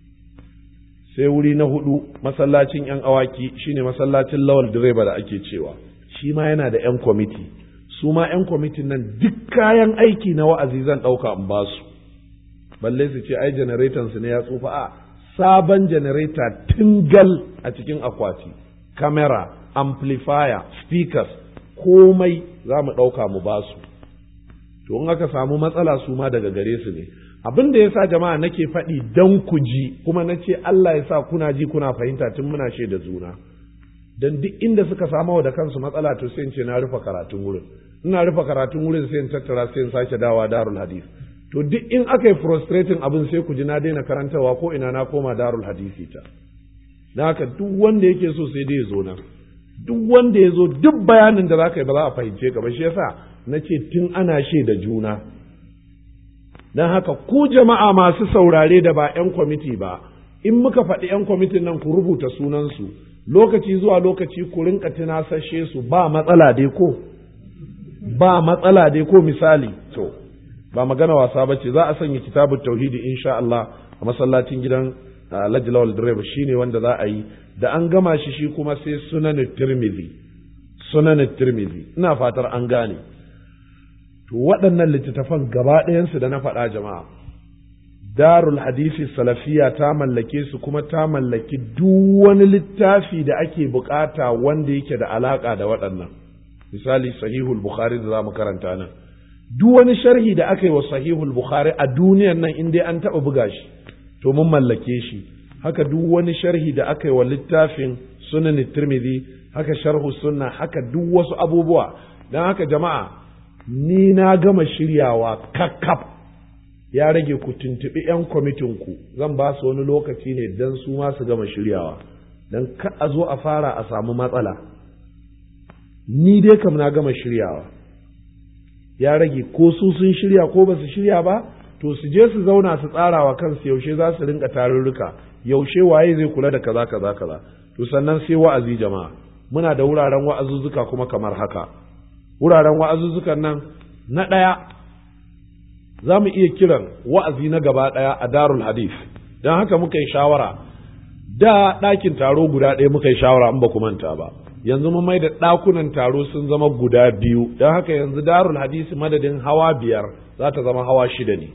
sai wuri na hudu masallacin yan awaki shine masallacin lawal direba da ake cewa shi ma yana da yan kwamiti su ma yan kwamitin nan duk kayan aiki na wa'azi zan ɗauka in ba su balle su ce ai janareton su ne ya tsufa a sabon janareta tingal a cikin akwati kamera amplifier speakers komai za mu ɗauka mu ba su to in aka samu matsala su ma daga gare su ne abin da ya sa jama'a nake faɗi don ku ji kuma na ce Allah ya sa kuna ji kuna fahimta tun muna da juna don duk inda suka samu da kansu matsala to sai in ce na rufe karatun wurin ina rufe karatun wurin sai in tattara sai in sake dawa darul hadith to duk in aka yi frustrating abin sai ku ji na daina karantawa ko ina na koma darul hadisi ta na haka duk wanda yake so sai dai ya zo nan duk wanda ya zo duk bayanin da za ka yi ba za a fahimce ka ba shi yasa na ce tun ana da juna don haka ku jama'a masu saurare da ba 'yan kwamiti ba in muka faɗi 'yan kwamitin nan ku rubuta sunansu lokaci zuwa lokaci ku rinka tunasashe su ba matsala dai ko ba matsala dai ko misali to ba magana wasa ba ce za a sanya kitabun tauhidi insha Allah a masallacin gidan Alhaji Lawal Direba shine wanda za a yi da an gama shi shi kuma sai sunan Tirmidhi sunan Tirmidhi ina fatar an gane to waɗannan littattafan gaba ɗayansu da na faɗa jama'a darul hadisi salafiya ta mallake su kuma ta mallaki duk wani littafi da ake bukata wanda yake da alaka da waɗannan misali sahihul bukhari da za mu karanta nan duk wani sharhi da aka yi wa sahihul bukhari a duniyan nan in dai an taɓa buga shi to mun mallake shi haka duk wani sharhi da aka yi wa littafin sunan tirmidhi haka sharhu sunna haka duk wasu abubuwa don haka jama'a ni na gama shiryawa kakkaf ya rage ku tuntuɓi 'yan kwamitinku zan ba su wani lokaci ne don su ma su gama shiryawa don ka a zo a fara a samu matsala ni dai kam na gama shiryawa ya rage ko su sun shirya ko ba su shirya ba to su je su zauna su tsara wa kansu yaushe za su rinka tarurruka yaushe waye zai kula da kaza kaza kaza to sannan sai wa'azi jama'a muna da wuraren wa'azuzzuka kuma kamar haka wuraren wa'azuzzukan nan na ɗaya za mu iya kiran wa'azi na gaba ɗaya a darul hadith don haka muka yi shawara da ɗakin taro guda ɗaya muka yi shawara in ba ku manta ba yanzu mun mai da ɗakunan taro sun zama guda biyu don haka yanzu darul hadith madadin hawa biyar za ta zama hawa shida ne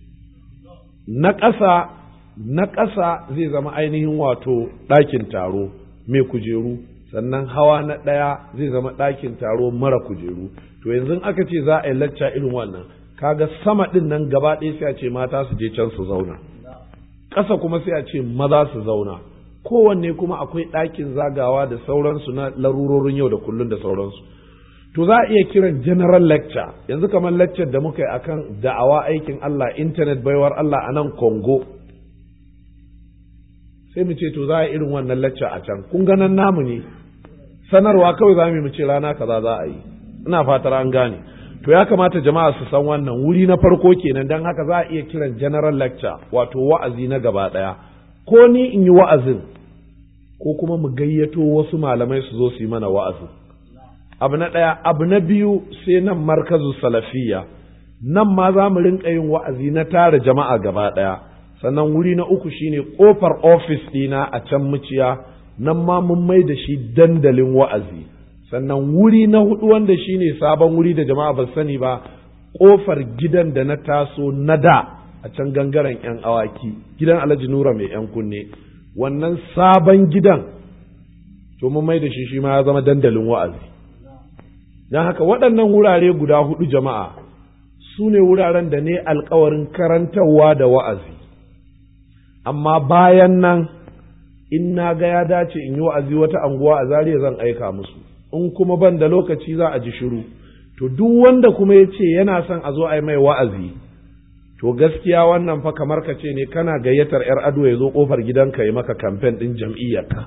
na ƙasa na ƙasa zai zama ainihin wato ɗakin taro mai kujeru sannan hawa na ɗaya zai zama ɗakin taro mara kujeru to yanzu aka ce za a yi lacca irin wannan kaga sama ɗin nan gaba ɗaya sai a ce mata su je can su zauna ƙasa kuma sai a ce maza su zauna kowanne kuma akwai ɗakin zagawa da sauransu na larurorin yau da kullun da sauransu to za a iya kiran general lecture yanzu kamar lecture da muka yi akan da'awa aikin Allah internet baiwar Allah a nan Congo sai mu ce to za a irin wannan lecture a can kun ganan namu ne sanarwa kawai za mu ce rana kaza za a yi ina fatar an gane to ya kamata jama'a su san wannan wuri na farko kenan don haka za a iya kiran general lecture wato wa'azi na gaba ɗaya ko ni in yi wa'azin ko kuma mu gayyato wasu malamai su zo su yi mana wa'azin abu na ɗaya abu na biyu sai nan markazu salafiya nan ma za mu rinka yin wa'azi na tara jama'a gaba ɗaya sannan wuri na uku shine ƙofar ofis ɗina a can muciya nan ma mun mai da shi dandalin wa'azi sannan wuri na hudu wanda shine sabon wuri da jama'a ba sani ba ƙofar gidan da na taso na da a can gangaren 'yan awaki gidan alhaji nura mai 'yan kunne wannan sabon gidan to mun mai da shi shi ma ya zama dandalin wa'azi don haka waɗannan wurare guda hudu jama'a su ne wuraren da ne alkawarin karantarwa da wa'azi amma bayan nan in na ga ya dace in yi wa'azi wata anguwa a zariya zan aika musu in kuma ban da lokaci za a ji shiru to duk wanda kuma ya ce yana son a zo a yi mai wa'azi to gaskiya wannan fa kamar ka ce ne kana gayyatar 'yar ado ya zo kofar gidanka ya maka kamfen ɗin jam'iyyarka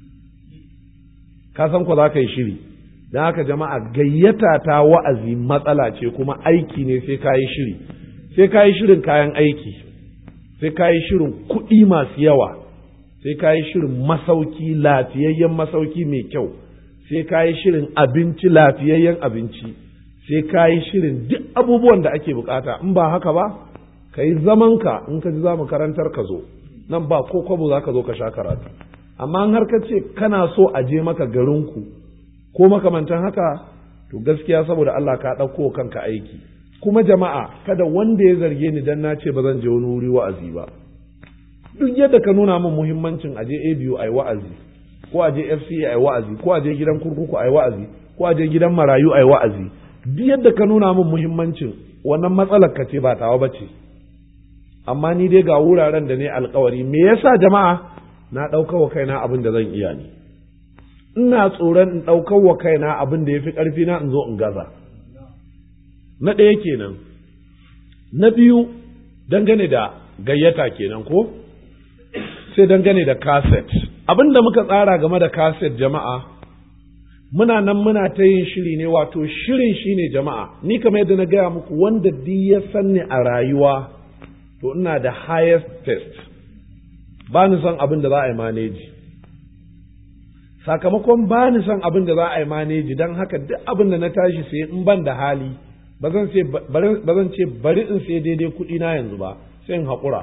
ka san ko za ka yi shiri don haka jama'a gayyata ta wa'azi matsala ce kuma aiki ne sai ka yi shiri sai ka yi shirin kayan aiki sai ka yi shirin kuɗi masu yawa sai ka yi shirin masauki lafiyayyen masauki mai kyau sai ka yi shirin abinci lafiyayyen abinci sai ka yi shirin duk abubuwan da ake bukata in ba haka ba ka yi zamanka in ka ji za mu karantar ka zo nan ba ko kwabo za ka zo ka sha karatu amma har ka ce kana so a je maka garinku ko makamantan haka to gaskiya saboda Allah ka ɗauko kanka aiki kuma jama'a kada wanda ya zarge ni dan na ce ba zan je wani wuri wa'azi ba duk yadda ka nuna min muhimmancin aje ABU ai wa'azi ko aje FCA ai wa'azi ko aje gidan kurkuku ai wa'azi ko aje gidan marayu ai wa'azi duk yadda ka nuna min muhimmancin wannan matsalar ka ce ba tawa bace amma ni dai ga wuraren da ne alkawari me yasa jama'a na ɗaukar wa kaina abin da zan iya ne ina tsoron in ɗaukar wa kaina abin da ya fi ƙarfi na in zo in gaza na ɗaya kenan na biyu dangane da gayyata kenan ko sai dangane da kaset abin da muka tsara game da kaset jama'a muna nan muna ta yin shiri ne wato shirin shine jama'a ni kamar yadda na gaya muku wanda duk ya sanni a rayuwa to ina da highest test ba ni son abin da za a yi maneji sakamakon ba ni son abin da za a yi maneji don haka duk abin da na tashi sai in ban da hali ba zan ce bari in sai daidai kuɗi na yanzu ba sai in haƙura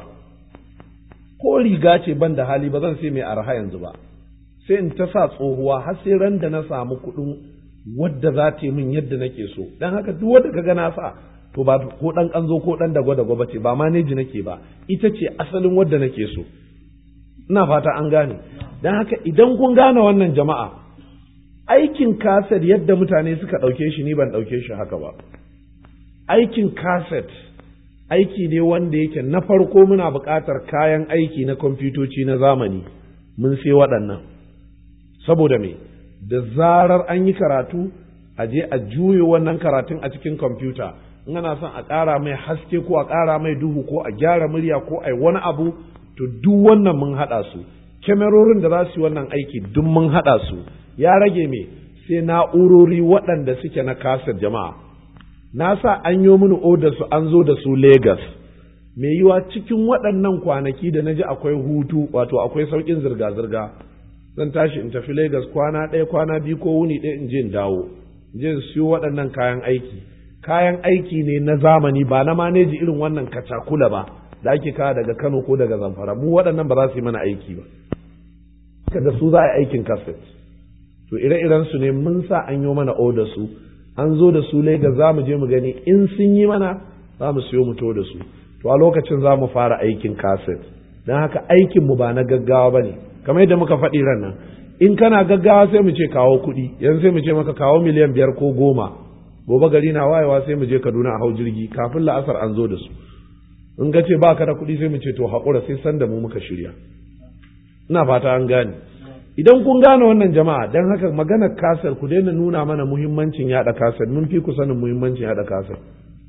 ko riga ce ban da hali ba zan sai mai arha yanzu ba sai in ta sa tsohuwa har sai ran da na samu kuɗin wadda za ta yi min yadda nake so don haka duk wadda ka ga na sa to ba ko ɗan ƙanzo ko ɗan dagwa dagwa ba ce ba maneji nake ba ita ce asalin wadda nake so ina fata an gane don haka idan kun gane wannan jama'a aikin kaset yadda mutane suka ɗauke shi ni ban ɗauke shi haka ba aikin kaset aiki ne wanda yake na farko muna buƙatar kayan aiki na kwamfutoci na zamani mun sai waɗannan saboda me da zarar an yi karatu a je a juye wannan karatun a cikin kwamfuta in ana son a ƙara mai haske ko a ƙara mai duhu ko a gyara murya ko a yi wani abu to duk wannan mun haɗa su kyamarorin da za su yi wannan aiki duk mun haɗa su ya rage me sai na'urori waɗanda suke na kasar jama'a na sa an yi mini odar su an zo da su Legas. mai yiwa cikin waɗannan kwanaki da na ji akwai hutu wato akwai sauƙin zirga-zirga zan tashi in tafi Legas kwana ɗaya kwana biyu ko wuni ɗaya in je in dawo in je in siyo waɗannan kayan aiki kayan aiki ne na zamani ba na maneji irin wannan kacakula ba da ake kawo daga Kano ko daga Zamfara mu waɗannan ba za su yi mana aiki ba da su za a yi aikin kaset to ire-iren su ne mun sa an yi mana oda su an zo da su Legas za mu je mu gani in sun yi mana za mu siyo mu to da su to a lokacin za mu fara aikin kaset don haka aikin mu ba na gaggawa ba ne kamar yadda muka faɗi ran nan in kana gaggawa sai mu ce kawo kuɗi yanzu sai mu ce maka kawo miliyan biyar ko goma gobe gari na wayewa sai mu je Kaduna a hau jirgi kafin la'asar an zo da su in ka ce ba ka da kuɗi sai mu ce to haƙura sai san da mu muka shirya ina fata an gane idan kun gane wannan jama'a don haka maganar kasar ku daina nuna mana muhimmancin yaɗa kasar mun fi ku sanin muhimmancin yaɗa kasar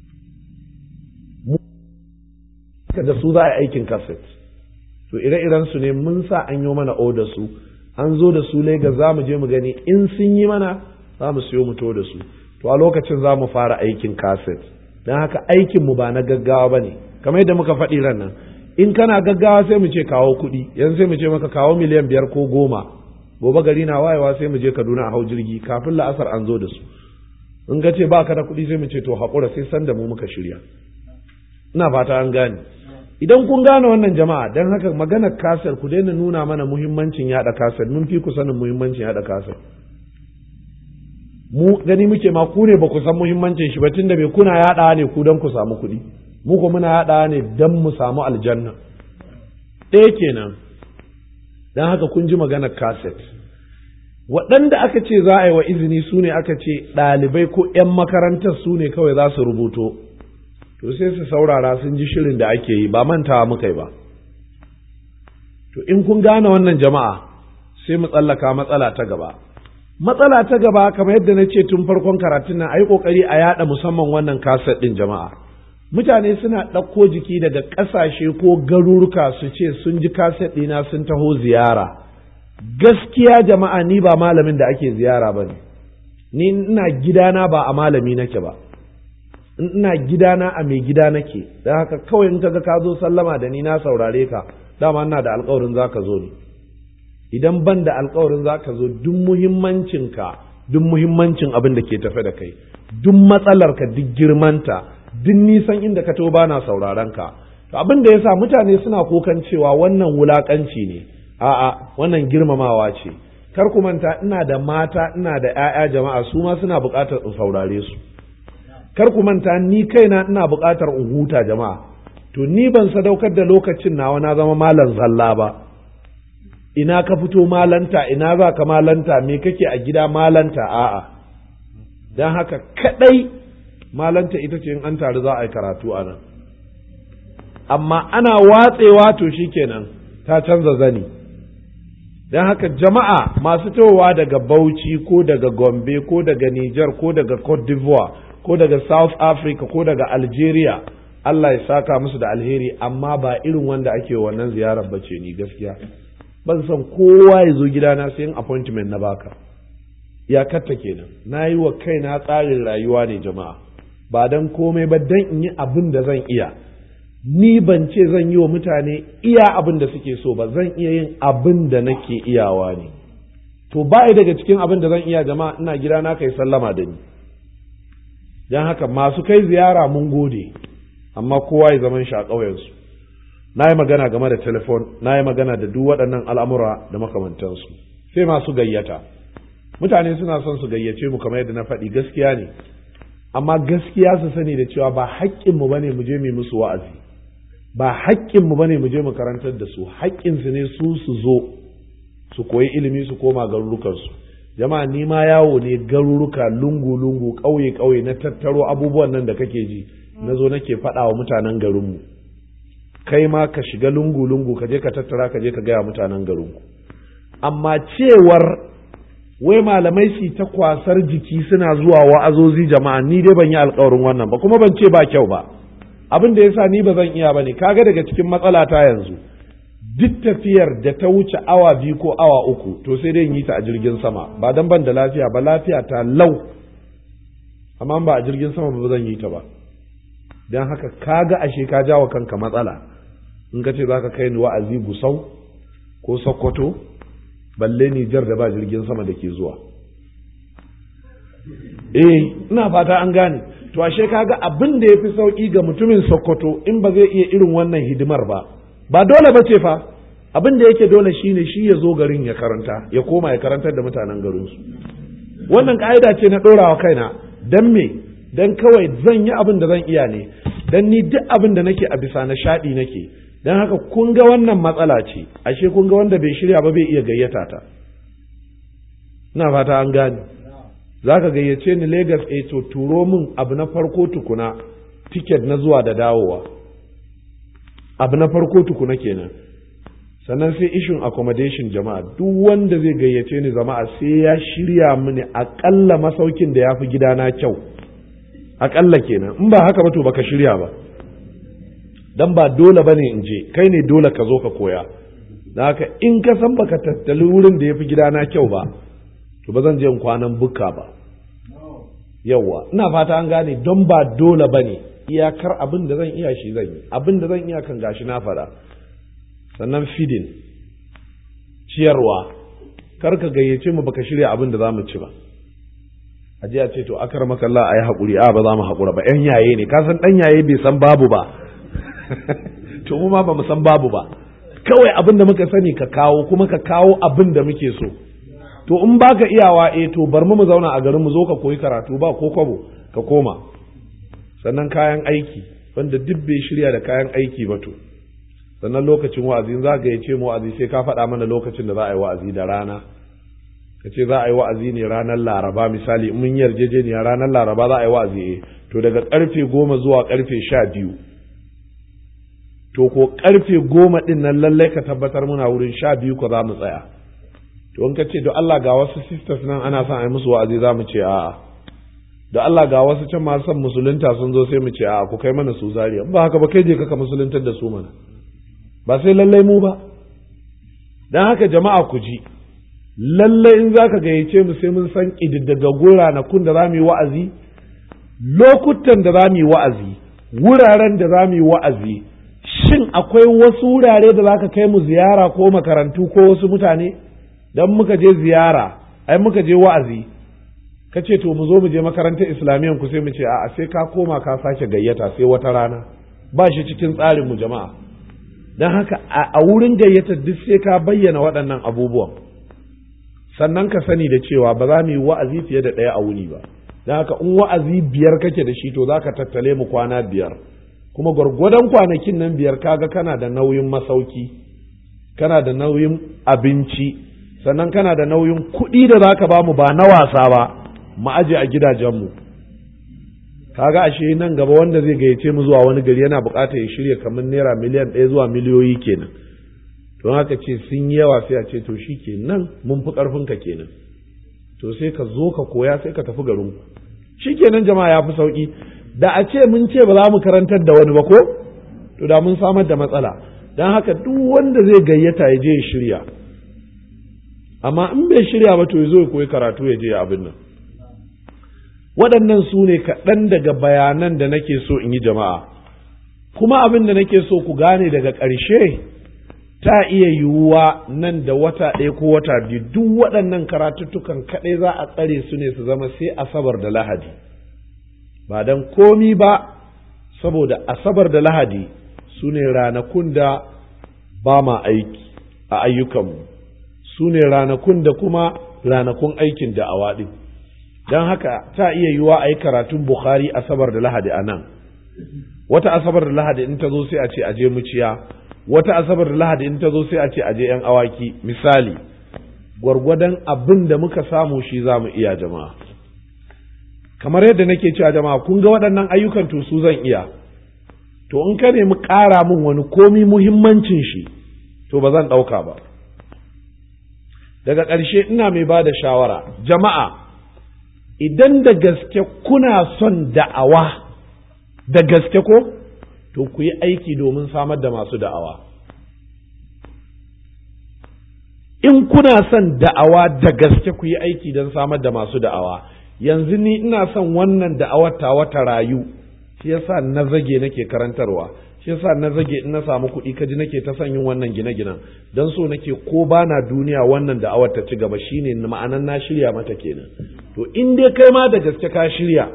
da su za a yi aikin kaset to ire-iren su ne mun sa an yi mana oda su an zo da su Legas za mu je mu gani in sun yi mana za mu siyo mu to da su to a lokacin za mu fara aikin kaset don haka aikin mu ba na gaggawa ba ne kamar yadda muka faɗi ran nan in kana gaggawa sai mu ce kawo kuɗi yanzu sai mu ce maka kawo miliyan biyar ko goma gobe gari na wayewa sai mu je Kaduna a hau jirgi kafin la'asar an zo da su in ka ce ba ka da kuɗi sai mu ce to haƙura sai san da mu muka shirya ina fata an gane idan kun gane wannan jama'a don haka maganar kasar ku daina nuna mana muhimmancin yaɗa kasar mun fi ku sanin muhimmancin yaɗa kasar mu gani muke ma ku ne ba ku san muhimmancin shi ba tunda bai kuna yaɗa ne ku don ku samu kuɗi mu ko muna yaɗa ne don mu samu aljanna ɗaya kenan don haka kun ji maganar kaset waɗanda aka ce za a yi wa izini su ne aka ce ɗalibai ko 'yan makarantar su ne kawai za su rubuto to sai su saurara sun ji shirin da ake yi ba mantawa muka yi ba to in kun gane wannan jama'a sai mu tsallaka matsala ta gaba matsala ta gaba kamar yadda na ce tun farkon karatun nan a yi ƙoƙari a yaɗa musamman wannan kaset ɗin jama'a mutane suna ɗauko jiki daga ƙasashe ko garuruka su ce sun ji kaset ɗina sun taho ziyara gaskiya jama'a ni ba malamin da ake ziyara ba ne ni ina gidana ba a malami nake ba ina gidana a mai gida nake don haka kawai in kaga ka zo sallama da ni na saurare ka dama ina da alkawarin za ka zo ne idan ban da alkawarin za ka zo duk muhimmancinka duk muhimmancin abin da ke tafe da kai duk matsalarka duk girmanta duk nisan inda ka to ba na sauraron ka abin da yasa mutane suna kokan cewa wannan wulakanci ne a'a wannan girmamawa ce kar ku manta ina da mata ina da 'ya'ya jama'a su ma suna buƙatar in saurare su kar ku manta ni kaina ina buƙatar in huta jama'a to ni ban sadaukar da lokacin nawa na zama malam zalla ba ina ka fito malanta ina za ka malanta me kake a gida malanta a'a don haka kadai malanta ita ce in an taru za a yi karatu a nan amma ana watsewa to shikenan ta canza zani don haka jama'a masu towa daga bauchi ko daga gombe ko daga niger ko daga cote d'ivoire ko daga south africa ko daga algeria allah ya saka musu da alheri amma ba irin wanda ake wannan ziyarar bace ni gaskiya ban san kowa ya zo gidana sai yin appointment na baka ya katta kenan na yi wa kaina tsarin rayuwa ne jama'a ba don komai ba don in yi abin da zan iya ni ban ce zan yi wa mutane iya abin da suke so ba zan iya yin abin da nake iyawa ne to ba daga cikin abin da zan iya jama'a ina gida na kai sallama da ni don haka masu kai ziyara mun gode amma kowa ya zaman shi a ƙauyensu na yi magana game da telefon na yi magana da duk waɗannan al'amura da makamantansu sai masu gayyata mutane suna son su gayyace mu kamar yadda na faɗi gaskiya ne amma gaskiya su sani da cewa ba haƙƙinmu ba ne mu je mu musu wa'azi ba haƙƙinmu ba ne mu je mu karantar da su haƙƙinsu ne su su zo su koyi ilimi su koma garurukansu jama'a ni ma yawo ne garuruka lungu-lungu ƙauye-ƙauye na tattaro abubuwan nan da kake ji na zo nake faɗa wa mutanen garinmu kai ma ka shiga lungu-lungu ka je ka tattara ka je ka gaya mutanen garinku amma cewar wai malamai su ta kwasar jiki suna zuwa wa'azozi jama'a ni dai ban yi alkawarin wannan ba kuma ban ce ba kyau ba abin da yasa ni ba zan iya bane kaga daga cikin matsala ta yanzu duk tafiyar da ta wuce awa biyu ko awa uku to sai dai yi ta a jirgin sama ba dan ban da lafiya ba lafiya ta lau amma ba a jirgin sama ba zan yi ta ba dan haka kaga ashe ka jawo kanka matsala in ka ce zaka kai ni wa'azi gusau ko sokoto balle Nijar da ba jirgin sama da ke zuwa. Eh, ina fata an gane, to ashe kaga abin da ya fi sauƙi ga mutumin Sokoto in ba zai iya irin wannan hidimar ba, ba dole ba ce fa, abin da yake dole shine shi ya zo garin ya karanta, ya koma ya karantar da mutanen garinsu. Wannan ƙa'ida ce na ɗorawa kaina, don me, don kawai zan yi abin da zan iya ne, don ni duk abin da nake a bisa na shaɗi nake, don haka kun ga wannan matsala ce ashe kun ga wanda bai shirya ba bai iya gayyata ta ina fata an gane za ka gayyace ni Legas a to turo min abu na farko tukuna tiket na zuwa da dawowa abu na farko tukuna kenan sannan sai ishin accommodation jama'a duk wanda zai gayyace ni jama'a sai ya shirya mini akalla masaukin da ya fi gidana kyau akalla kenan in ba haka ba to baka shirya ba dan ba dole bane in je kai ne dole ka zo ka koya da haka in ka san baka tattali wurin da ya fi gidana kyau ba to ba zan je in kwanan bukka ba yawa ina fata an gane don ba dole bane iyakar abin da zan iya shi zan yi abin da zan iya kan gashi na fara sannan fidin ciyarwa kar ka gayyace mu baka shirya abin da za mu ci ba a a ce to akar makalla a yi haƙuri a ba za mu haƙura ba yan yaye ne ka san ɗan yaye bai san babu ba to mu ma ba mu san babu ba kawai abin da muka sani ka kawo kuma ka kawo abin da muke so to in baka iyawa eh to bar mu mu zauna a garin mu zo ka koyi karatu ba ko kwabo ka koma sannan kayan aiki wanda duk bai shirya da kayan aiki ba to sannan lokacin wa'azi za ka ce mu wa'azi sai ka faɗa mana lokacin da za a yi wa'azi da rana ka ce za a yi wa'azi ne ranar laraba misali mun yarjejeniya ranar laraba za a yi wa'azi eh to daga karfe goma zuwa karfe sha biyu to ko karfe goma din nan lallai ka tabbatar muna wurin sha biyu ko za mu tsaya to in ka ce da Allah ga wasu sisters nan ana son a yi musu wa'azi za mu ce a'a da Allah ga wasu can masu son musulunta sun zo sai mu ce a'a ku kai mana su zariya ba haka ba kai je kaka musuluntar da su mana ba sai lallai mu ba dan haka jama'a ku ji lallai in za ka gayyace mu sai mun san ƙididdigaggun ranakun da za mu yi wa'azi lokutan da za mu yi wa'azi wuraren da za mu yi wa'azi shin akwai wasu wurare da za ka kai mu ziyara ko makarantu ko wasu mutane don muka je ziyara ai muka je wa'azi ka ce to mu zo mu je makarantar islamiyan ku sai mu ce a'a sai ka koma ka sake gayyata sai wata rana ba shi cikin tsarin mu jama'a don haka a wurin gayyatar duk sai ka bayyana waɗannan abubuwan sannan ka sani da cewa ba za mu yi wa'azi fiye da ɗaya a wuni ba don haka in wa'azi biyar kake da shi to za ka tattale mu kwana biyar kuma gwargwadon kwanakin nan biyar kaga kana da nauyin masauki kana da nauyin abinci sannan kana da nauyin kuɗi da za ka ba mu ba na wasa ba mu aje a gidajenmu kaga ashe nan gaba wanda zai gayyace mu zuwa wani gari yana buƙatar ya shirya kamar naira miliyan ɗaya zuwa miliyoyi kenan don haka ce sun yi yawa sai a ce to shi kenan mun fi ƙarfinka kenan to sai ka zo ka koya sai ka tafi garinku shi kenan jama'a ya fi sauƙi da a ce mun ce ba za mu karantar da wani ba ko to da mun samar da matsala don haka duk wanda zai gayyata ya je ya shirya amma in bai shirya ba to ya zo ya koyi karatu ya je abin nan waɗannan su ne kaɗan daga bayanan da nake so in yi jama'a kuma abin da nake so ku gane daga ƙarshe ta iya yiwuwa nan da wata ɗaya ko wata biyu duk waɗannan karatuttukan kaɗai za a tsare su ne su zama sai asabar da lahadi ba don komi ba saboda asabar da lahadi su ne ranakun da ba ma aiki a ayyukanmu su ne ranakun da kuma ranakun aikin da awaɗi don haka ta iya yiwuwa a yi karatun bukhari asabar da lahadi a nan wata asabar da lahadi in ta zo sai a ce a je muciya wata asabar da lahadi in ta zo sai a ce aje yan awaki misali gwargwadon abin da muka samu shi za mu iya jama'a kamar yadda nake cewa jama'a kun ga waɗannan ayyukan to su zan iya to in ka nemi ƙara min wani komi muhimmancin shi to ba zan ɗauka ba daga ƙarshe ina mai ba da shawara jama'a idan da gaske kuna son da'awa da gaske ko to ku yi aiki domin samar da masu da'awa in kuna son da'awa da gaske ku yi aiki don samar da masu da'awa yanzu ni ina son wannan da'awar ta wata rayu shi yasa na zage nake karantarwa shi yasa na zage in na samu kuɗi kaji nake ta son yin wannan gine-ginen don so nake ko bana duniya wannan da'awar ta ci gaba shine ma'anan na shirya mata kenan to in dai kai ma da gaske ka shirya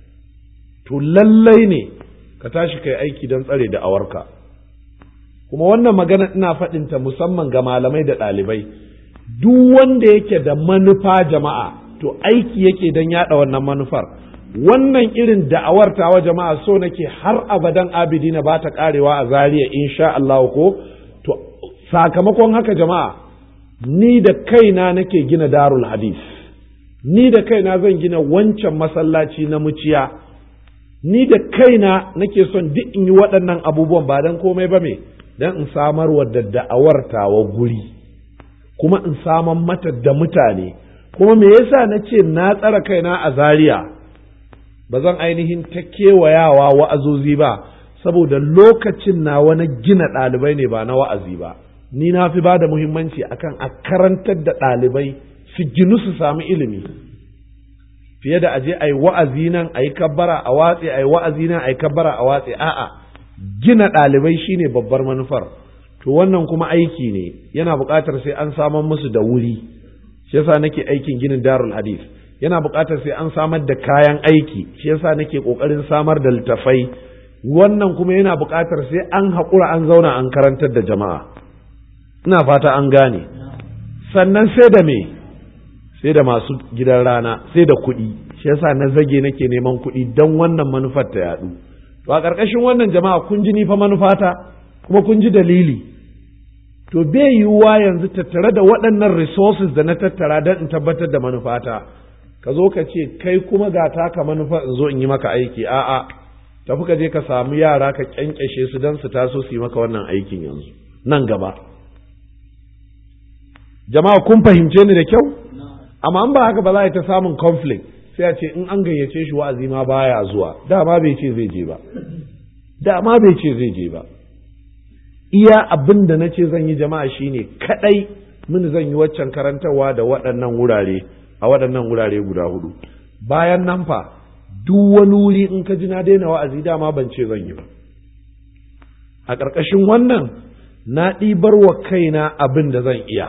to lallai ne ka tashi kai aiki don tsare da awarka kuma wannan magana ina faɗinta musamman ga malamai da ɗalibai duk wanda yake da manufa jama'a to aiki yake don yaɗa wannan manufar wannan irin da'awar tawa jama'a so nake har abadan abidina ba ta karewa a zariya insha Allah ko to sakamakon haka jama'a ni da kaina nake gina darul hadis ni da kaina zan gina wancan masallaci na muciya ni da kaina nake son duk in yi waɗannan abubuwan ba don komai ba me don in samar wa da da'awar tawa guri kuma in samar mata da mutane kuma me yasa na ce na tsara kaina a zaria ba zan ainihin ta kewayawa wa'azozi ba saboda lokacin na wani gina ɗalibai ne ba na wa'azi ba ni na fi ba da muhimmanci akan a karantar da ɗalibai su ginu su sami ilimi fiye da aje a yi wa'azi nan a yi kabbara a watse a yi wa'azi nan a yi kabbara a watse a'a gina ɗalibai shine babbar manufar to wannan kuma aiki ne yana buƙatar sai an samar musu da wuri shi yasa nake aikin ginin darul hadith yana buƙatar sai an samar da kayan aiki shi yasa nake ƙoƙarin samar da littafai wannan kuma yana buƙatar sai an haƙura an zauna an karantar da jama'a ina fata an gane sannan sai da me sai da masu gidan rana sai da kuɗi shi yasa na zage nake neman kuɗi don wannan manufar ta yaɗu to a ƙarƙashin wannan jama'a kun ji ni fa manufata kuma kun ji dalili to bai yiwuwa yanzu tattare da waɗannan resources da na tattara don in tabbatar da manufata ka zo ka ce kai kuma ga taka manufa in zo in yi maka aiki a'a tafi ka je ka samu yara ka kyankyashe su don su taso su yi maka wannan aikin yanzu nan gaba jama'a kun fahimce ni da kyau amma an ba haka ba za a yi ta samun conflict sai a ce in an gayyace shi wa'azi ma baya zuwa dama bai ce zai je ba dama bai ce zai je ba iya abin da na ce zan yi jama'a shine kadai min zan yi waccan karantarwa da waɗannan wurare a waɗannan wurare guda hudu bayan nan fa duk wani wuri in ka ji na daina wa'azi dama ban ce zan yi ba a ƙarƙashin wannan na ɗibar wa kaina abin da zan iya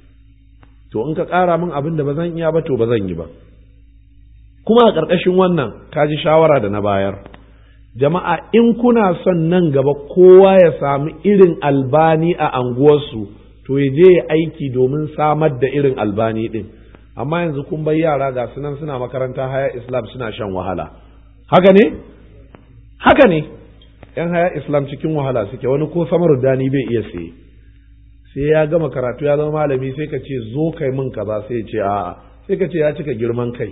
to in ka ƙara min abin da ba zan iya ba to ba zan yi ba kuma a ƙarƙashin wannan ka ji shawara da na bayar jama'a in kuna son nan gaba kowa ya sami irin albani a anguwarsu to ya je ya aiki domin samar da irin albani ɗin amma yanzu kun bai yara ga sunan suna makaranta haya islam suna shan wahala haka ne haka ne yan haya islam cikin wahala suke wani ko samar dani bai iya siye sai ya gama karatu ya zama malami sai ka ce zo kai min kaza sai ya ce a'a sai ka ce ya cika girman kai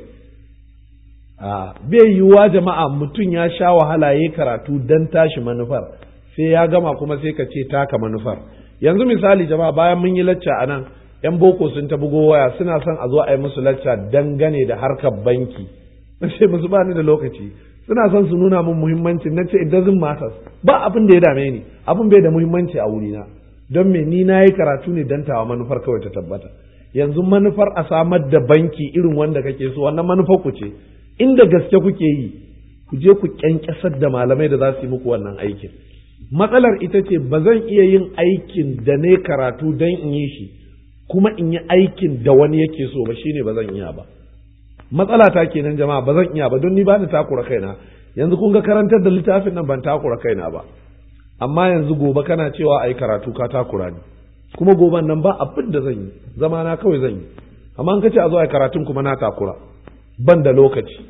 a bai yiwuwa jama'a mutum ya sha wahala ya karatu dan tashi manufar sai ya gama kuma sai ka ce taka manufar yanzu misali jama'a bayan mun yi lacca a nan yan boko sun ta bugo waya suna son a zo a yi musu lacca dangane da harkar banki na ce musu ba ni da lokaci suna son su nuna min muhimmanci na ce it doesn't matter ba abin da ya dame ni abin bai da muhimmanci a wurina don me ni na yi karatu ne dan tawa manufar kawai ta tabbata yanzu manufar a samar da banki irin wanda kake so wannan manufar ku ce inda gaske kuke yi ku je ku kyankyasar da malamai da za su yi muku wannan aikin matsalar ita ce ba zan iya yin aikin da ne karatu don in yi shi kuma in yi aikin da wani yake so ba shine ba zan iya ba matsala ta kenan jama'a ba zan iya ba don ni ba ni takura kaina yanzu kun ga karantar da littafin nan ban takura kaina ba amma yanzu gobe kana cewa ai karatu ka takura ni kuma goben nan ba abin da zan yi zama na kawai zan yi amma an kace a zo ai karatun kuma na takura ban da lokaci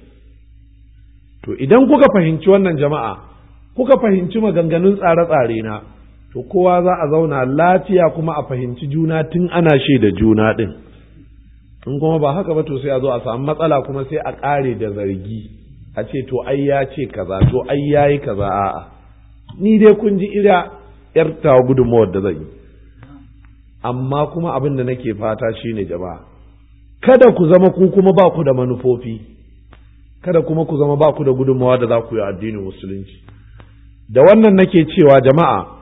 to idan kuka fahimci wannan jama'a kuka fahimci maganganun tsare-tsare na to kowa za a zauna lafiya kuma a fahimci juna tun ana da juna ɗin in kuma ba haka ba to sai a zo a samu matsala kuma sai a ƙare da zargi a ce to ai ya ce kaza to ai ya yi kaza a'a ni dai kun ji ira yar tawa gudunmawar da zan yi amma kuma abin da nake fata shine jama'a kada ku zama ku kuma ba ku da manufofi kada kuma ku zama ba ku da gudunmawa da za ku yi addinin musulunci da wannan nake cewa jama'a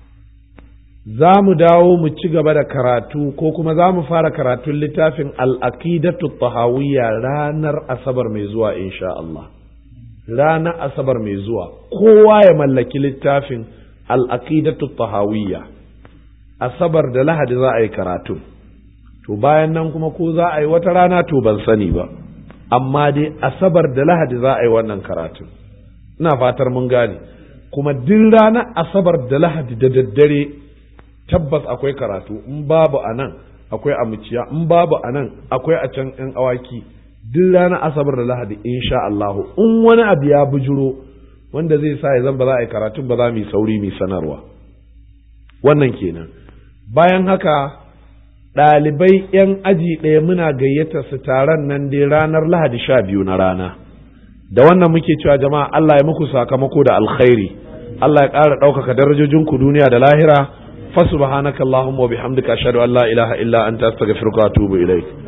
za mu dawo mu ci gaba da karatu ko kuma za mu fara karatun littafin al'aqidatu tahawiyya ranar asabar mai zuwa insha Allah ranar asabar mai zuwa kowa ya mallaki littafin al'aqidatu tahawiyya asabar da lahadi za a yi karatu to bayan nan kuma ko za a yi wata rana to ban sani ba amma dai asabar da lahadi za a yi wannan karatu ina fatar mun gane kuma duk ranar asabar da lahadi da daddare tabbas akwai karatu in babu a nan akwai a muciya in babu a nan akwai a can yan awaki duk ranar asabar da lahadi insha Allah in wani abu ya bujuro wanda zai sa ya zan ba za a yi karatun ba za mu yi sauri mu sanarwa wannan kenan bayan haka ɗalibai 'yan aji ɗaya muna gayyata su taron nan dai ranar lahadi sha biyu na rana da wannan muke cewa jama'a Allah ya muku sakamako da alkhairi Allah ya ƙara ɗaukaka darajojinku duniya da lahira fa subhanakallahumma wa bihamdika ashhadu an la ilaha illa anta astaghfiruka wa atubu ilaik